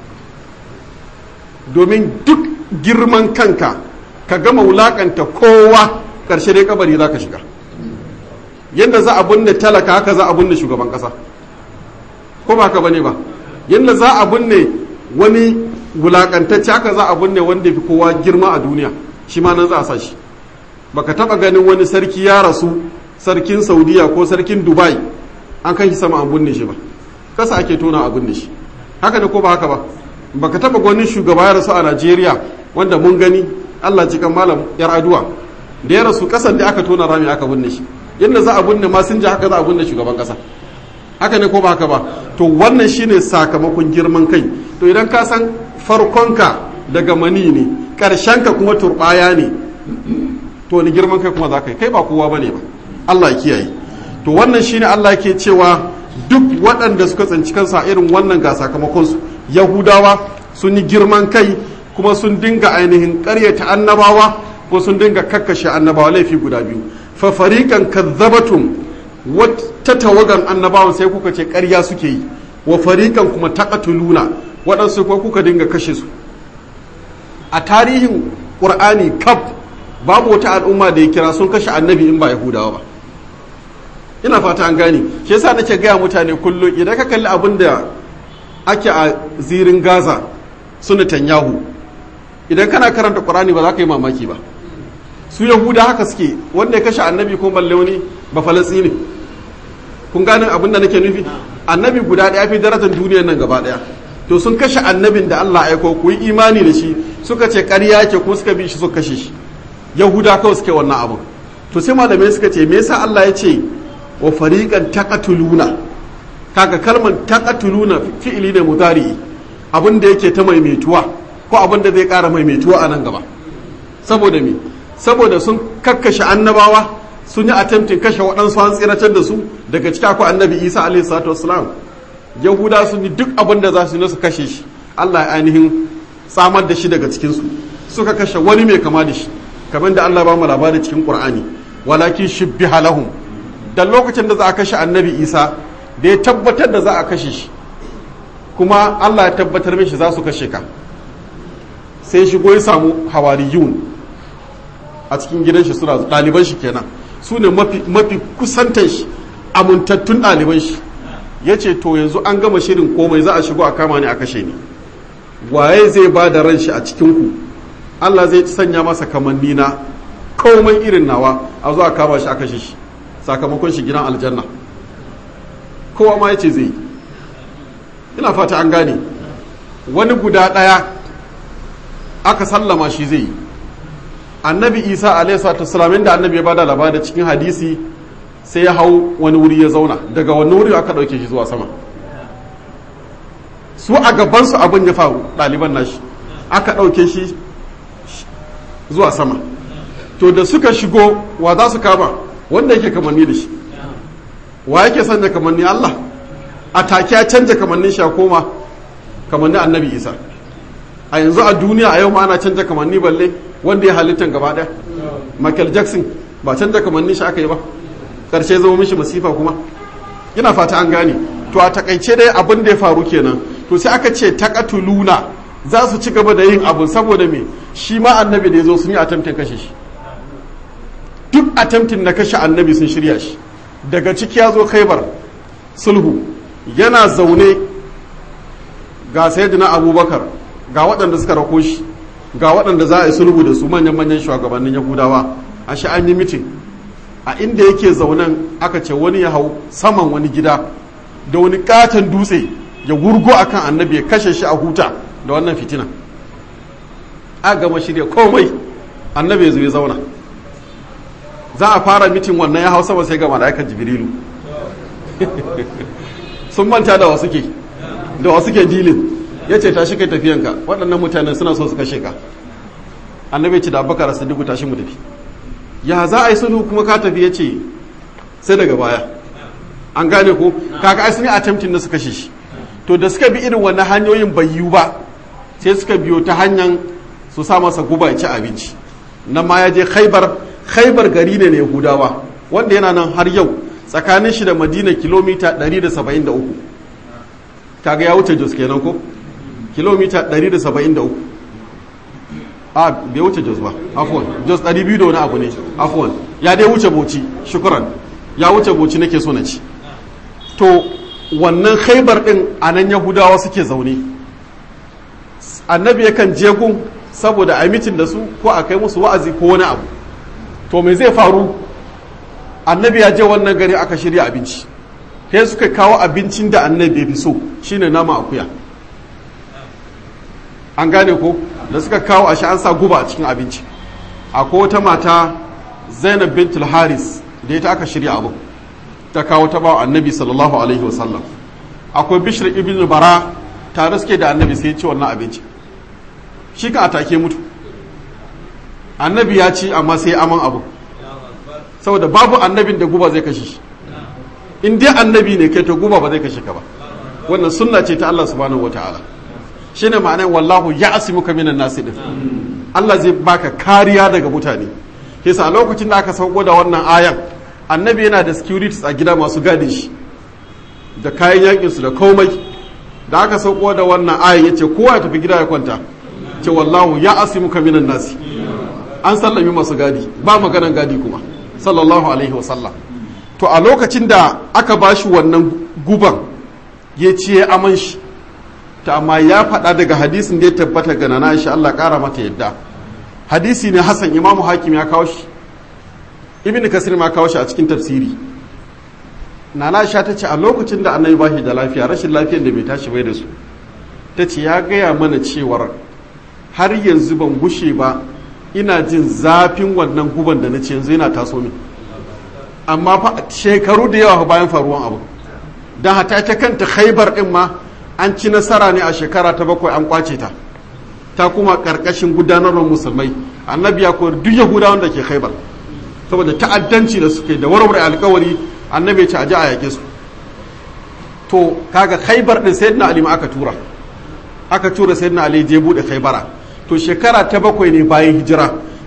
domin duk girman kanka ka gama wulakanta kowa ƙarshe dai kabari za ka shiga yadda za a binne talaka haka za a binne shugaban ƙasa ko ba ka bane ba yadda za a binne wani wulakantacce haka za a binne wanda fi kowa girma a duniya shi ma nan za a sa shi baka taba ganin wani sarki ya rasu sarkin saudiya ko sarkin dubai an kan shi sama an binne shi ba kasa ake tona a binne shi haka ne ko ba haka ba baka taba wani shugaba ya rasu a najeriya wanda mun gani allah cikin malam yar aduwa da ya rasu kasan da aka tona rami aka binne shi yadda za a binne masinja haka za a binne shugaban kasa haka ne ko ba haka ba to wannan shine sakamakon girman kai to idan ka san farkonka daga mani ne ka kuma turbaya ne to ni girman kai kuma za ka yi kai ba kowa bane ba Allah ya kiyaye to wannan shine Allah ke cewa duk waɗanda suka tsinci kansa irin wannan ga sakamakon su yahudawa sun yi girman kai kuma sun dinga ainihin ƙaryata annabawa ko sun dinga kakkashe annabawa laifi guda biyu fa fariqan kadzabatum wata tawagan annabawan sai kuka ce ƙarya suke yi wa fariqan kuma taqatuluna waɗansu kuma kuka dinga kashe su a tarihin ƙur'ani kaf babu wata al'umma da ya kira sun kashe annabi in ba yahudawa ba ina fata an gane shi yasa nake gaya mutane kullum idan ka kalli abin da ake a zirin gaza su Netanyahu idan kana karanta ƙur'ani ba za ka yi mamaki ba su yahuda haka suke wanda ya kashe annabi ko balle wani ba falastini kun gane abin da nake nufi annabi guda ɗaya fi darajar duniyar nan gaba ɗaya to sun kashe annabin da Allah aiko ku yi imani da shi suka ce ƙarya ke kuma suka bi shi suka kashe shi yahuda kawai suke wannan abin to sai malamai suka ce me yasa Allah ya ce wa fariqan taqatuluna kaga kalmar taqatuluna fi'ili ne mudari abin da yake ta maimaituwa ko abin da zai ƙara maimaituwa a nan gaba saboda me saboda sun kakkashe annabawa sun yi attempting kashe waɗansu an tsiratar da su daga ciki akwai annabi isa alaihi salatu wassalam yahuda sun yi duk abin da za su yi su kashe shi allah ya ainihin tsamar da shi daga cikinsu suka kashe wani mai kama da shi kamar da Allah ba mu labari cikin Qur'ani walakin shibbiha lahum dan lokacin da za a kashe annabi Isa da ya tabbatar da za a kashe shi kuma Allah ya tabbatar mishi za su kashe ka sai shigo ya samu hawariyun a cikin gidan shi suna ɗaliban shi kenan su ne mafi kusantan shi amintattun ɗaliban shi ya ce to yanzu an gama shirin komai za a shigo a kama ni a kashe ni waye zai ba da ran shi a cikinku Allah zai sanya masa kamanni na komai irin nawa a zuwa kama shi a kashe shi sakamakon shi gidan aljanna kowa ma ya ce zai ina fata an gane wani guda ɗaya aka sallama shi zai yi annabi isa alaihi da annabi ya bada labari cikin hadisi sai ya hau wani wuri ya zauna daga wani wuri aka ɗauke shi zuwa sama su a gabansu abin ya faru ɗaliban nashi aka ɗauke shi zuwa sama to da suka shigo wa za su kama wanda yake kamanni da shi wa yake sanya kamanni Allah a take ya canja kamannin shi a koma kamannin annabi isa a yanzu a duniya a yau ma ana canja kamanni balle wanda ya halittan gaba ɗaya michael jackson ba canja kamannin shi aka yi ba ƙarshe zama mishi masifa kuma ina fata an gane to a takaice dai abin da ya faru kenan to sai aka ce takatuluna za su ci gaba da yin abun saboda me shi ma annabi da ya zo sun yi attempting kashe shi duk attempting na kashe annabi sun shirya shi daga ciki ya zo khaibar sulhu yana zaune ga sayyidina abubakar ga waɗanda suka rako shi ga waɗanda za a yi sulhu da su manyan-manyan shugabannin yahudawa a shi an yi mitin a inda yake zaunen aka ce wani ya hau saman wani gida da wani katon dutse ya wurgo akan annabi ya kashe shi a huta da wannan fitina a gama shirya komai annabi ya zo ya zauna za a fara mitin wannan ya hau sama sai ga mala'ikar jibrilu sun manta da wasu ke da wasu ke dilin ya ce tashi kai tafiyanka waɗannan mutane suna so su kashe ka annabi ce da abubakar sadiku tashi mu tafi ya za a yi sulhu kuma ka tafi ya ce sai daga baya an gane ko kaga ai sun yi attempting da su kashe shi to da suka bi irin wannan hanyoyin bai yiwu ba sai suka biyo ta hanyar su sa masa guba ya ci abinci nan ma ya je khaibar khaibar gari ne na yahudawa wanda yana nan har yau tsakanin shi da madina kilomita 173 kaga ya wuce jos kenan ko kilomita 173 a bai wuce jos ba afwan jos 200 da wani abu ne afwan ya dai wuce boci shukuran ya wuce boci nake so na ci to wannan khaibar din a nan yahudawa suke zaune annabi yakan je gun saboda a mitin da su ko a kai musu wa'azi ko wani abu to me zai faru annabi ya je wannan gari aka shirya abinci sai suka kawo abincin da annabi ya fi so shine nama akuya an gane ko da suka kawo a an sa guba a cikin abinci akwai wata mata zainab bintul haris da ita aka shirya abu ta kawo ta bawa annabi sallallahu alaihi wasallam akwai bishir ibn bara tare suke da annabi sai ya ci wannan abinci shi kan atake mutu annabi ya ci amma sai aman abu saboda babu annabin da guba zai kashe shi in dai annabi ne kai to guba ba zai kashe ka ba wannan sunna ce ta Allah subhanahu wataala shine ma'anar wallahu ya asimuka minan nasi din Allah zai baka kariya daga mutane yasa a lokacin da aka sauko da wannan ayan annabi yana da securities a gida masu gadin shi da kayan yakin su da komai da aka sauko da wannan ayan yace kowa ya tafi gida ya kwanta ce wallahu ya asimuka minan nasi an sallami masu gadi ba maganan gadi kuma sallallahu alaihi wasallam to a lokacin da aka bashi wannan guban ya ce aman shi ta amma ya faɗa daga hadisin da ya tabbata ga nana Aisha Allah ƙara mata yadda hadisi ne Hassan Imamu Hakim ya kawo shi Ibn Kasir ma kawo shi a cikin tafsiri nana Aisha ta ce a lokacin da Annabi bashi da lafiya rashin lafiyar da bai tashi bai da su ta ce ya gaya mana cewar har yanzu ban gushe ba ina jin zafin wannan guban da na ce yanzu yana taso min amma fa shekaru da yawa bayan faruwan abu don hata ta kanta khaibar din ma an ci nasara ne a shekara ta bakwai an kwace ta ta kuma karkashin gudanarwar musulmai annabi ya koyar duk yahudawan da ke khaibar saboda ta'addanci da suke da warware alkawari annabi ya ce a ji a yake su to kaga khaibar din sayyidina ali ma aka tura aka tura sayyidina ali je bude khaibara to shekara ta bakwai ne bayan hijira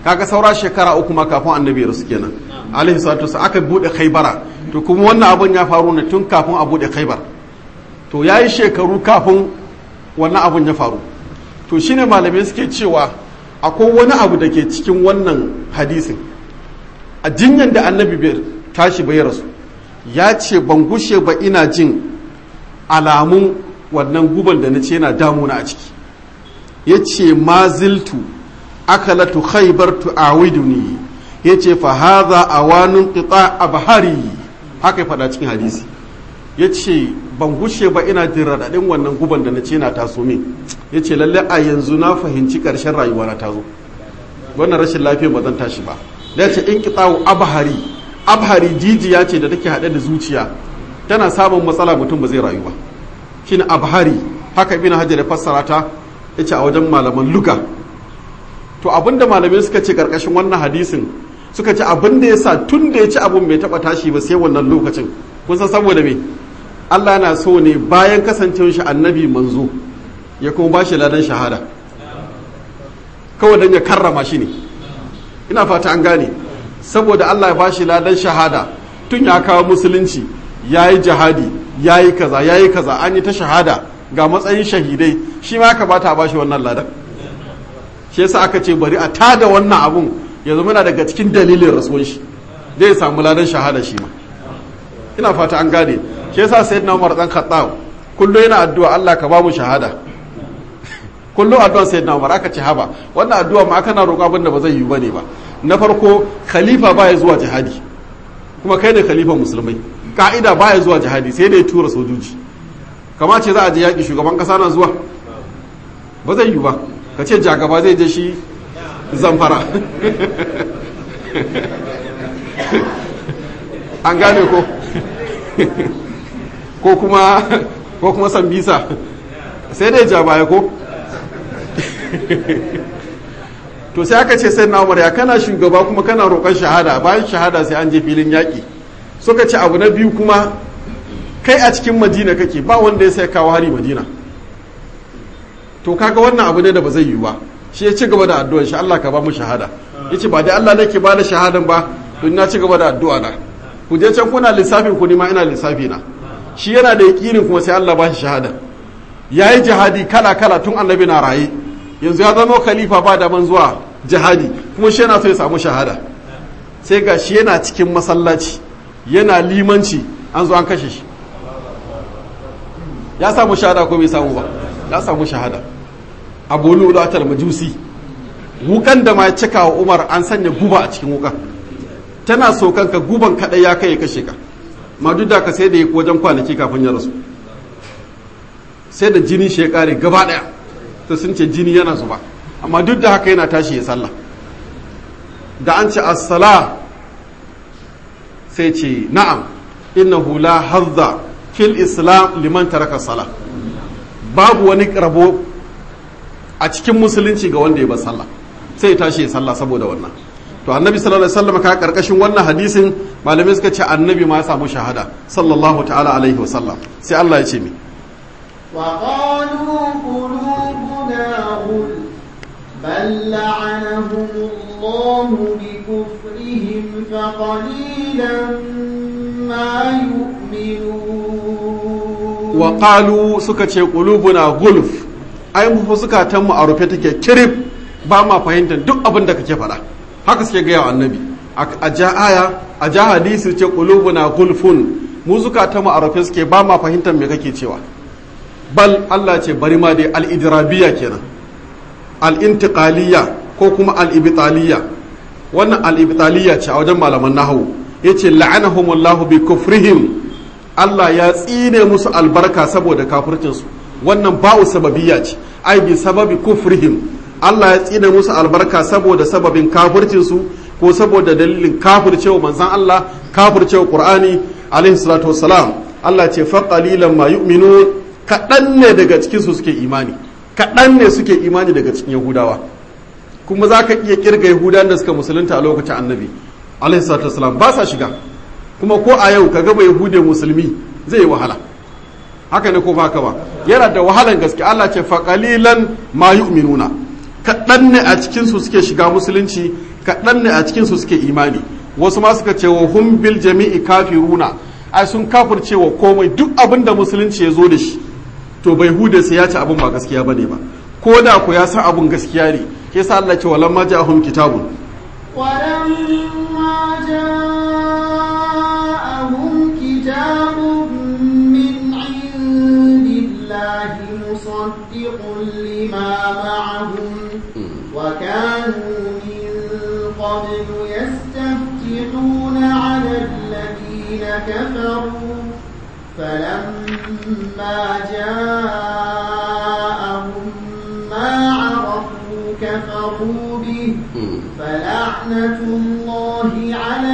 kaga saura shekara uku ma kafin annabi rasu kenan alaihi salatu wasallam aka bude khaybara to kuma wannan abun ya faru ne tun kafin a bude khaybar to yayi shekaru kafin wannan abun ya faru to shine malamai suke cewa akwai wani abu da ke cikin wannan hadisin a jinyan da annabi bai tashi bai rasu ya ce ban gushe ba ina jin alamun wannan guban da na ce yana damuna a ciki ya ce maziltu akalatu khaybar tu'awiduni ya ce fa haza awanun qita abhari haka ya faɗa cikin hadisi ya ce ban gushe ba ina jin raɗaɗin wannan guban da na ce na taso min ya ce lalle a yanzu na fahimci ƙarshen rayuwa na tazo wannan rashin lafiya ba zan tashi ba da ya ce in qita'u abhari abhari jijiya ce da take haɗe da zuciya tana samun matsala mutum ba zai rayu ba shine abhari haka ibn hajar ya fassara ta yace a wajen malaman luga to abinda malamai suka ce karkashin wannan hadisin suka ce abinda yasa tun da ya ci abun bai taba tashi ba sai wannan lokacin kun san saboda me Allah yana so ne bayan kasancewar shi annabi manzo ya kuma bashi ladan shahada kawai dan ya karrama shi ne ina fata an gane saboda Allah ya bashi ladan shahada tun ya kawo musulunci yayi jihadi yayi kaza yayi kaza an yi ta shahada ga matsayin shahidai shi ma kamata a bashi wannan ladan shi yasa aka ce bari a tada wannan abun ya zama na daga cikin dalilin rasuwan shi zai samu ladan shahada shi ma ina fata an gane shi yasa sayyidina Umar dan Khattab kullum yana addu'a Allah ka ba mu shahada kullum addu'a sayyidina Umar aka ce haba wannan addu'a ma kana roƙo abin da ba zai yi bane ba na farko khalifa baya zuwa jihadi kuma kai ne khalifa musulmai ka'ida baya zuwa jihadi sai da ya tura sojoji kama ce za a je yaƙi shugaban ƙasa na zuwa ba zai yi ba ka ce jagaba zai je shi zamfara an gane ko ko kuma ko kuma sambisa sai dai ja baya ko to sai aka ce sai na umar ya kana shugaba kuma kana roƙon shahada bayan shahada sai an je filin yaƙi suka ce abu na biyu kuma kai a cikin madina kake ba wanda ya sai kawo hari madina to kaga wannan abu ne da ba zai yi ba shi ya ci gaba da addu'ar shi Allah ka ba mu shahada yace ba dai Allah nake ba da shahadan ba don na ci gaba da addu'a na ku je can kuna lissafin ku ni ma ina lissafi na shi yana da yakinin kuma sai Allah ba shi shahada yayi jihadi kala kala tun annabi na raye yanzu ya zama khalifa ba da man zuwa jihadi kuma shi yana so ya samu shahada sai ga shi yana cikin masallaci yana limanci an zo an kashe shi ya samu shahada ko bai samu ba ya samu shahada abu lulatar majusi wukan da ma ya cika wa umar an sanya guba a cikin wukan tana so kanka guban kadai ya kai ya kashe ka ma duk da ka sai da ya wajen kwanaki kafin ya rasu sai da jini shi ya kare gaba daya ta sun ce jini yana zuba amma duk da haka yana tashi ya sallah da an ce as-sala sai ce na'am innahu la hazza fil islam liman taraka sala babu wani rabo a cikin musulunci ga wanda ya bar sallah sai ya tashi ya sallah saboda wannan to annabi sallallahu alaihi wasallam ka karkashin wannan hadisin malamai suka ce annabi ma ya samu shahada sallallahu ta'ala alaihi wasallam sai Allah ya ce mi وقالوا قلوبنا غل بل لعنهم الله بكفرهم فقليلا ما يؤمنون وقالوا suka ce qulubuna gulf ai mu zukatan mu a rufe take kirif ba ma fahimtar duk abin da kake faɗa haka suke gaya wa annabi a ja aya a ja hadisi ce qulubuna gulfun mu zukatan mu a rufe suke ba ma fahimtar me kake cewa bal Allah ce bari ma dai al-idrabiya kenan al-intiqaliya ko kuma al-ibtaliya wannan al-ibtaliya ce a wajen malaman nahwu yace la'anahumullahu bi kufrihim Allah ya tsine musu albarka saboda kafircinsu wannan ba'u sababiyya ce ai bi sababi kufrihim Allah ya tsine musu albarka saboda sababin kafircinsu ko saboda dalilin kafircewa manzon Allah kafircewa Qur'ani alaihi salatu wassalam Allah ce fa qalilan ma yu'minun kaɗan ne daga cikin su suke imani kaɗan ne suke imani daga cikin Yahudawa kuma za ka iya kirga Yahudawan da suka musulunta a lokacin annabi alaihi salatu wassalam ba sa shiga kuma ko a yau ka gaba yahude musulmi zai yi wahala haka ne ko ba haka ba yana da wahalan gaske Allah ce faƙalilan ma yu'minuna kaɗan ne a cikin su suke shiga musulunci kaɗan ne a cikin su suke imani wasu ma suka ce wa hum bil jami'i kafiruna ai sun kafirce wa komai duk abin da musulunci ya zo da shi to bai hude sai ya ci abin ba gaskiya bane ba ko da ku ya san abin gaskiya ne ke sa Allah ce walamma ja'ahum kitabun ولما جاءهم كتاب من عند الله مصدق لما معهم وكانوا من قبل يستفتحون على الذين كفروا فلما جاءهم ما عرفوا كفروا به فلعنة الله على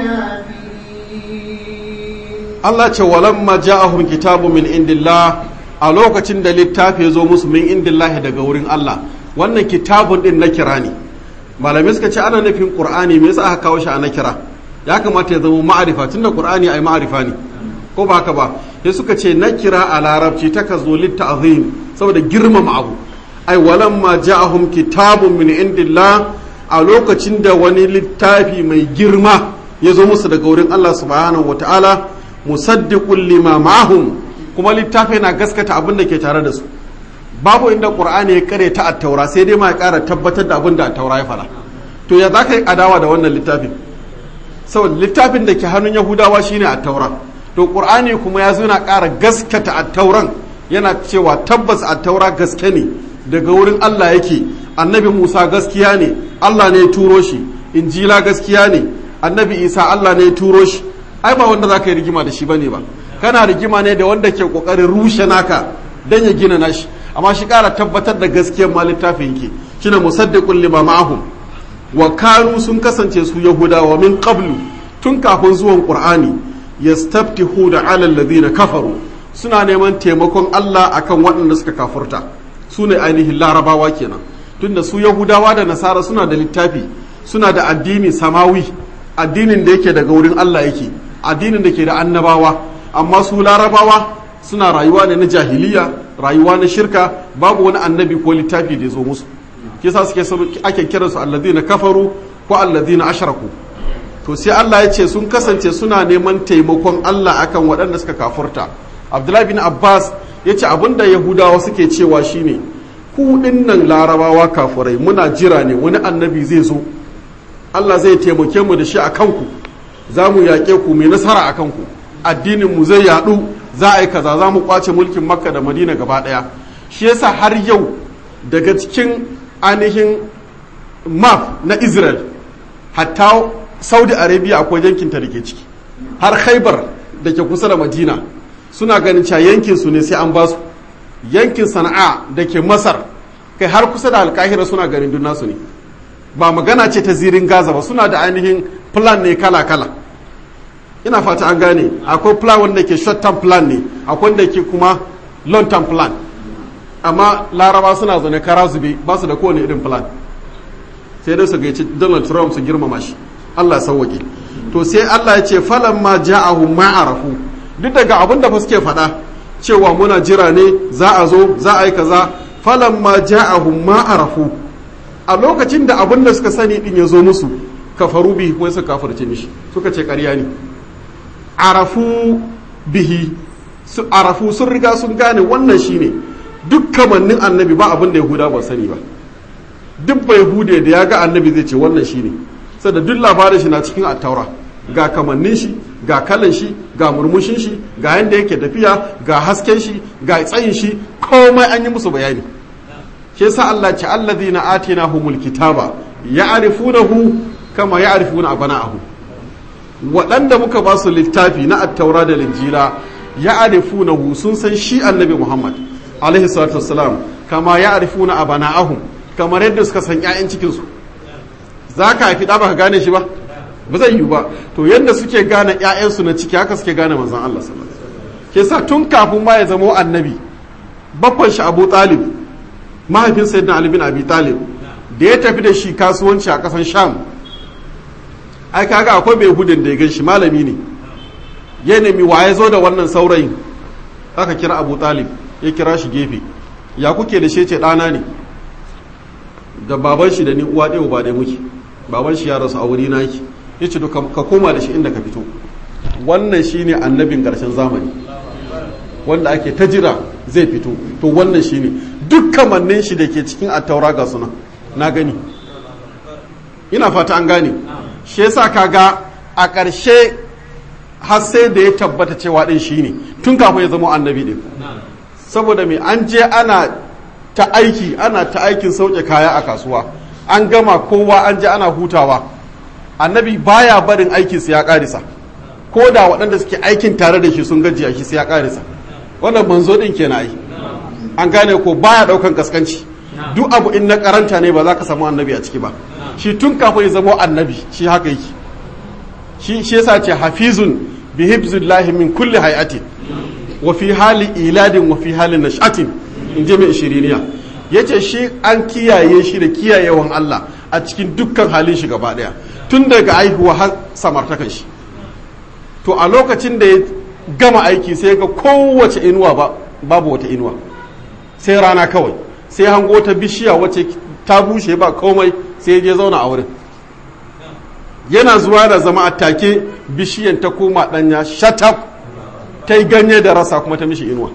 الكافرين Allah ce walamma ja'ahum kitabu min indillah a lokacin da littafi ya zo musu min indillahi daga wurin Allah wannan kitabun din na kira ne malamai suka ce ana nufin qur'ani me yasa aka kawo shi a na kira ya kamata ya zama ma'arifa tunda qur'ani ai ma'arifa ne ko ba haka ba sai suka ce na kira a larabci ta ka zo litta'zim saboda girmama abu ai walamma ja'ahum kitabun min indillah a lokacin da wani littafi mai girma ya zo musu daga wurin Allah subhanahu wataala musaddiqul lima ma'ahum kuma littafi na gaskata abin da ke tare da su babu inda qur'ani ya kare ta attaura sai dai ma ya kara tabbatar da abin da attaura ya fara to ya za ka yi adawa da wannan littafin saboda littafin da ke hannun yahudawa shine attaura to qur'ani kuma ya zo na kara gaskata attauran yana cewa tabbas attaura gaske ne daga wurin Allah yake annabi Musa gaskiya ne Allah ne ya turo shi injila gaskiya ne annabi Isa Allah ne ya turo shi ai ba wanda za ka yi rigima da shi bane ba kana rigima ne da wanda ke kokarin rushe naka dan ya gina nashi amma shi kara tabbatar da gaskiyar ma littafin yake shine musaddiqul lima ma'ahum wa kanu sun kasance su yahudawa min qablu tun kafin zuwan qur'ani yastaftihu da ala alladhina kafaru suna neman taimakon Allah akan waɗanda suka kafurta su ne ainihin larabawa kenan tunda su yahudawa da nasara suna da littafi suna da addini samawi addinin da yake daga wurin Allah yake addinin da ke da annabawa amma su larabawa suna rayuwa ne na jahiliya rayuwa na shirka babu wani annabi ko littafi da ya zo musu kisa suke ake kiransu alladhina kafaru ko alladhina ashraku to sai Allah ya ce sun kasance suna neman taimakon Allah akan waɗanda suka kafurta Abdullahi bin Abbas ya ce abinda Yahudawa suke cewa shine ku nan larabawa kafurai muna jira ne wani annabi zai zo Allah zai taimake mu da shi a kanku za mu yaƙe ku mai nasara a kanku addinin mu zai yaɗu za a yi kaza za mu kwace mulkin makka da madina gaba ɗaya shi yasa har yau daga cikin ainihin map na israel hatta saudi arabia akwai yankinta da ke ciki har khaibar da ke kusa da madina suna ganin cewa yankin su ne sai an basu yankin sana'a da ke masar kai har kusa da alkahira suna ganin duk nasu ne ba magana ce ta zirin gaza ba suna da ainihin plan ne kala-kala ina fata an gane akwai plan wanda ke short term plan ne akwai wanda ke kuma long term plan amma laraba suna zaune kara zube ba su da kowane irin plan sai dai su gaici donald trump su girmama shi allah sauwaƙe to sai allah ya ce falan ma ja'ahu ma'arafu duk daga abin da fa suke faɗa cewa muna jira ne za a zo za a yi kaza falan ma ja'ahu ma'arafu a lokacin da abin da suka sani din ya zo musu kafaru bihi ko suka kafirce mishi suka ce ƙarya ne arafu bihi su arafu sun riga sun gane wannan shine duk kamannin annabi ba abin da yahuda ba sani ba duk bai hude da ya ga annabi zai ce wannan shine saboda duk labarin shi na cikin attaura ga kamannin shi ga kalan shi ga murmushin shi ga yanda yake tafiya ga hasken shi ga tsayin shi komai an yi musu bayani shi yasa Allah ce alladhina atinahumul kitaba ya'rifunahu kama ya'rifuna abana'ahu waɗanda muka ba su littafi na attaura da linjila ya'rifunahu sun san shi annabi Muhammad alaihi salatu wassalam kama ya'rifuna abana'ahum kamar yadda suka san ƴaƴan cikin su zaka haifi da baka gane shi ba ba zai yiwu ba to yadda suke gane ƴaƴansu na ciki haka suke gane manzon Allah sallallahu alaihi wasallam ke sa tun kafin ma ya zama annabi baffan shi Abu Talib mahaifin sayyidina Ali bin Abi Talib da ya tafi da shi kasuwanci a kasan Sham ai kaga akwai bai hudin da ya gan shi malami ne ya nemi wa ya zo da wannan saurayin aka kira Abu Talib ya kira shi gefe ya kuke da shi ce ɗana ne da baban shi da ni uwa ɗaya ba ɗaya muke baban shi ya rasu a wuri naki ya ce ka koma da shi inda ka fito wannan shine annabin ƙarshen zamani wanda ake ta jira zai fito to wannan shine duk kamannin shi da ke cikin attaura ga suna na gani ina fata an gane shi yasa kaga a ƙarshe har sai da ya tabbata cewa ɗin shine tun kafin ya zama annabi ɗin saboda mai an je ana ta aiki ana ta aikin sauke kaya a kasuwa an gama kowa an je ana hutawa annabi baya barin aikinsa ya ƙarisa ko da waɗanda suke aikin tare da shi sun gajiya shi sai ya ƙarisa wannan manzo ɗin kenan ai an gane ko baya ɗaukan kaskanci duk abu in na karanta ne ba za ka samu annabi a ciki ba shi tun kafin ya zama annabi shi haka yake shi shi yasa ce hafizun bi hibzillahi min kulli hay'atin wa fi hali iladin wa fi hali nash'atin in je mai shiriniya yace shi an kiyaye shi da kiyayewan Allah a cikin dukkan halin shi gaba daya tun daga aihuwa har samartakan shi to a lokacin da ya gama aiki sai ga kowace inuwa ba babu wata inuwa sai rana kawai sai hango ta bishiya wacce ta bushe ba komai sai je zauna a wurin yana zuwa da zama a take bishiyan ta koma danya shatab ta yi ganye da rasa kuma ta mishi inuwa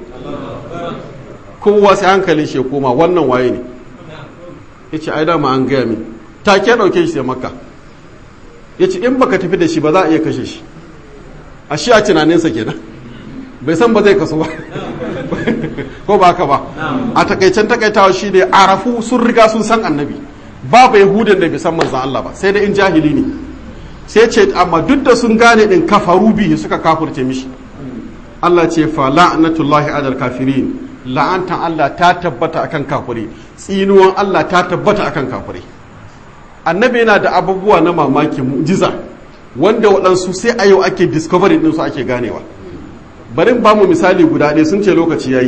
kowa sai hankalin shi ya koma wannan waye ne ya ce ai dama an gaya min take ɗauke shi sai makka ya ce in baka tafi da shi ba za a iya kashe shi a shi a tunaninsa kenan bai san ba zai kaso ba ko ba haka ba a takaicen takaitawa shi ne arafu sun riga sun san annabi babu yahudan da bai san manzan Allah ba sai da in jahili ne sai ce amma duk da sun gane din kafaru bihi suka kafurce mishi Allah ce fa la'natullahi alal kafirin la'antan Allah ta tabbata akan kafiri tsinuwan Allah ta tabbata akan kafiri annabi yana da abubuwa na mamaki mu'jiza wanda waɗansu sai a yau ake discovery ɗinsu ake ganewa bari ba mu misali guda ɗaya sun ce lokaci ya yi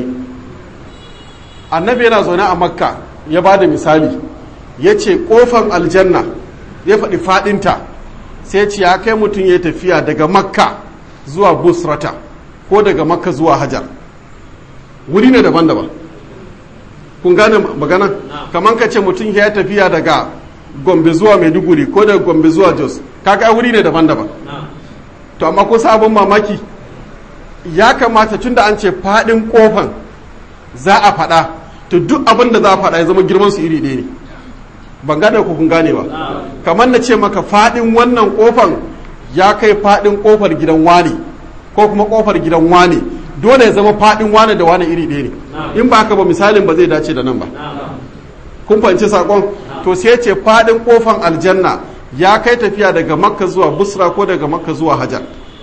annabi yana zaune a makka ya ba da misali ya ce ƙofan aljanna ya faɗi faɗinta sai ce ya kai mutum ya tafiya daga makka zuwa busrata ko daga makka zuwa hajar wuri ne daban-daban kun gane magana kamar ka ce mutum ya tafiya daga gombe zuwa maiduguri ko daga gombe zuwa jos kaga wuri ne daban-daban to amma ko sabon mamaki ya kamata tun da an ce faɗin ƙofan za a faɗa to duk abin da za a faɗa ya zama girman su iri ɗaya ne ban gane ku kun gane ba kamar na ce maka faɗin wannan ƙofan ya kai faɗin ƙofar gidan wane ko kuma ƙofar gidan wane dole ya zama faɗin wane da wane iri ɗaya ne in ba haka ba misalin ba zai dace da nan ba kun fahimci saƙon to sai ce faɗin ƙofan aljanna ya kai tafiya daga makka zuwa busra ko daga makka zuwa hajar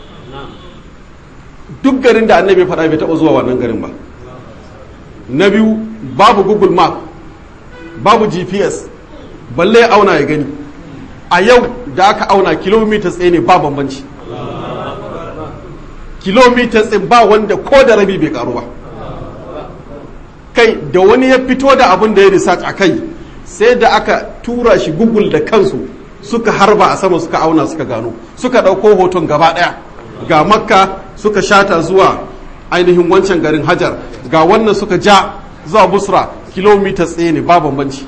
duk garin da annabi faɗa bai taɓa zuwa wannan garin ba na biyu babu google map babu gps balle ya auna ya gani a yau da aka auna kilomita tsaye ne ba bambanci kilomita tsaye ba wanda ko da rabi bai karu ba kai da wani ya fito da abin da ya research a kai sai da aka tura shi google da kansu suka harba a sama suka auna suka gano suka ɗauko hoton gaba ɗaya ga makka suka shata zuwa ainihin wancan garin hajar ga wannan suka ja zuwa busra kilomita tsaye ne ba bambanci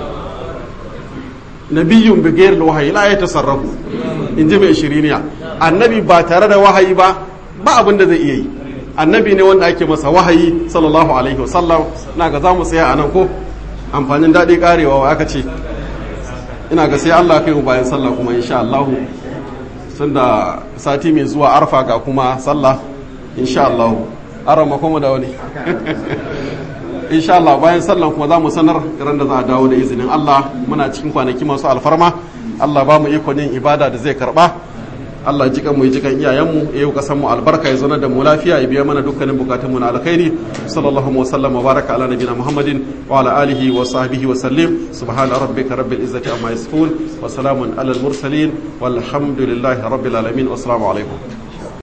nabiyun bigayar wahayi la ya tasarrafu in ji mai shiriniya annabi ba tare da wahayi ba ba abin da zai iya yi annabi ne wanda ake masa wahayi sallallahu alaihi wasallam na ga za mu tsaya a nan ko amfanin daɗi karewa wa aka ce ina ga sai Allah kai mu bayan sallah kuma insha Allah sun da sati mai zuwa arfa ga kuma sallah insha Allah aron makomu da wani insha Allah bayan sallan kuma za mu sanar ran da za a dawo da izinin Allah muna cikin kwanaki masu alfarma Allah ba mu ikon yin ibada da zai karba Allah jikan mu yi jikan iyayenmu ya yi kasan mu albarka ya zauna da mu lafiya ya biya mana dukkanin bukatun mu na alkhairi sallallahu wa sallam wa baraka ala nabiyina muhammadin wa ala alihi wa sahbihi wa sallim subhana rabbika rabbil izzati amma yasifun wa salamun ala al mursalin walhamdulillahi rabbil alamin wa assalamu alaikum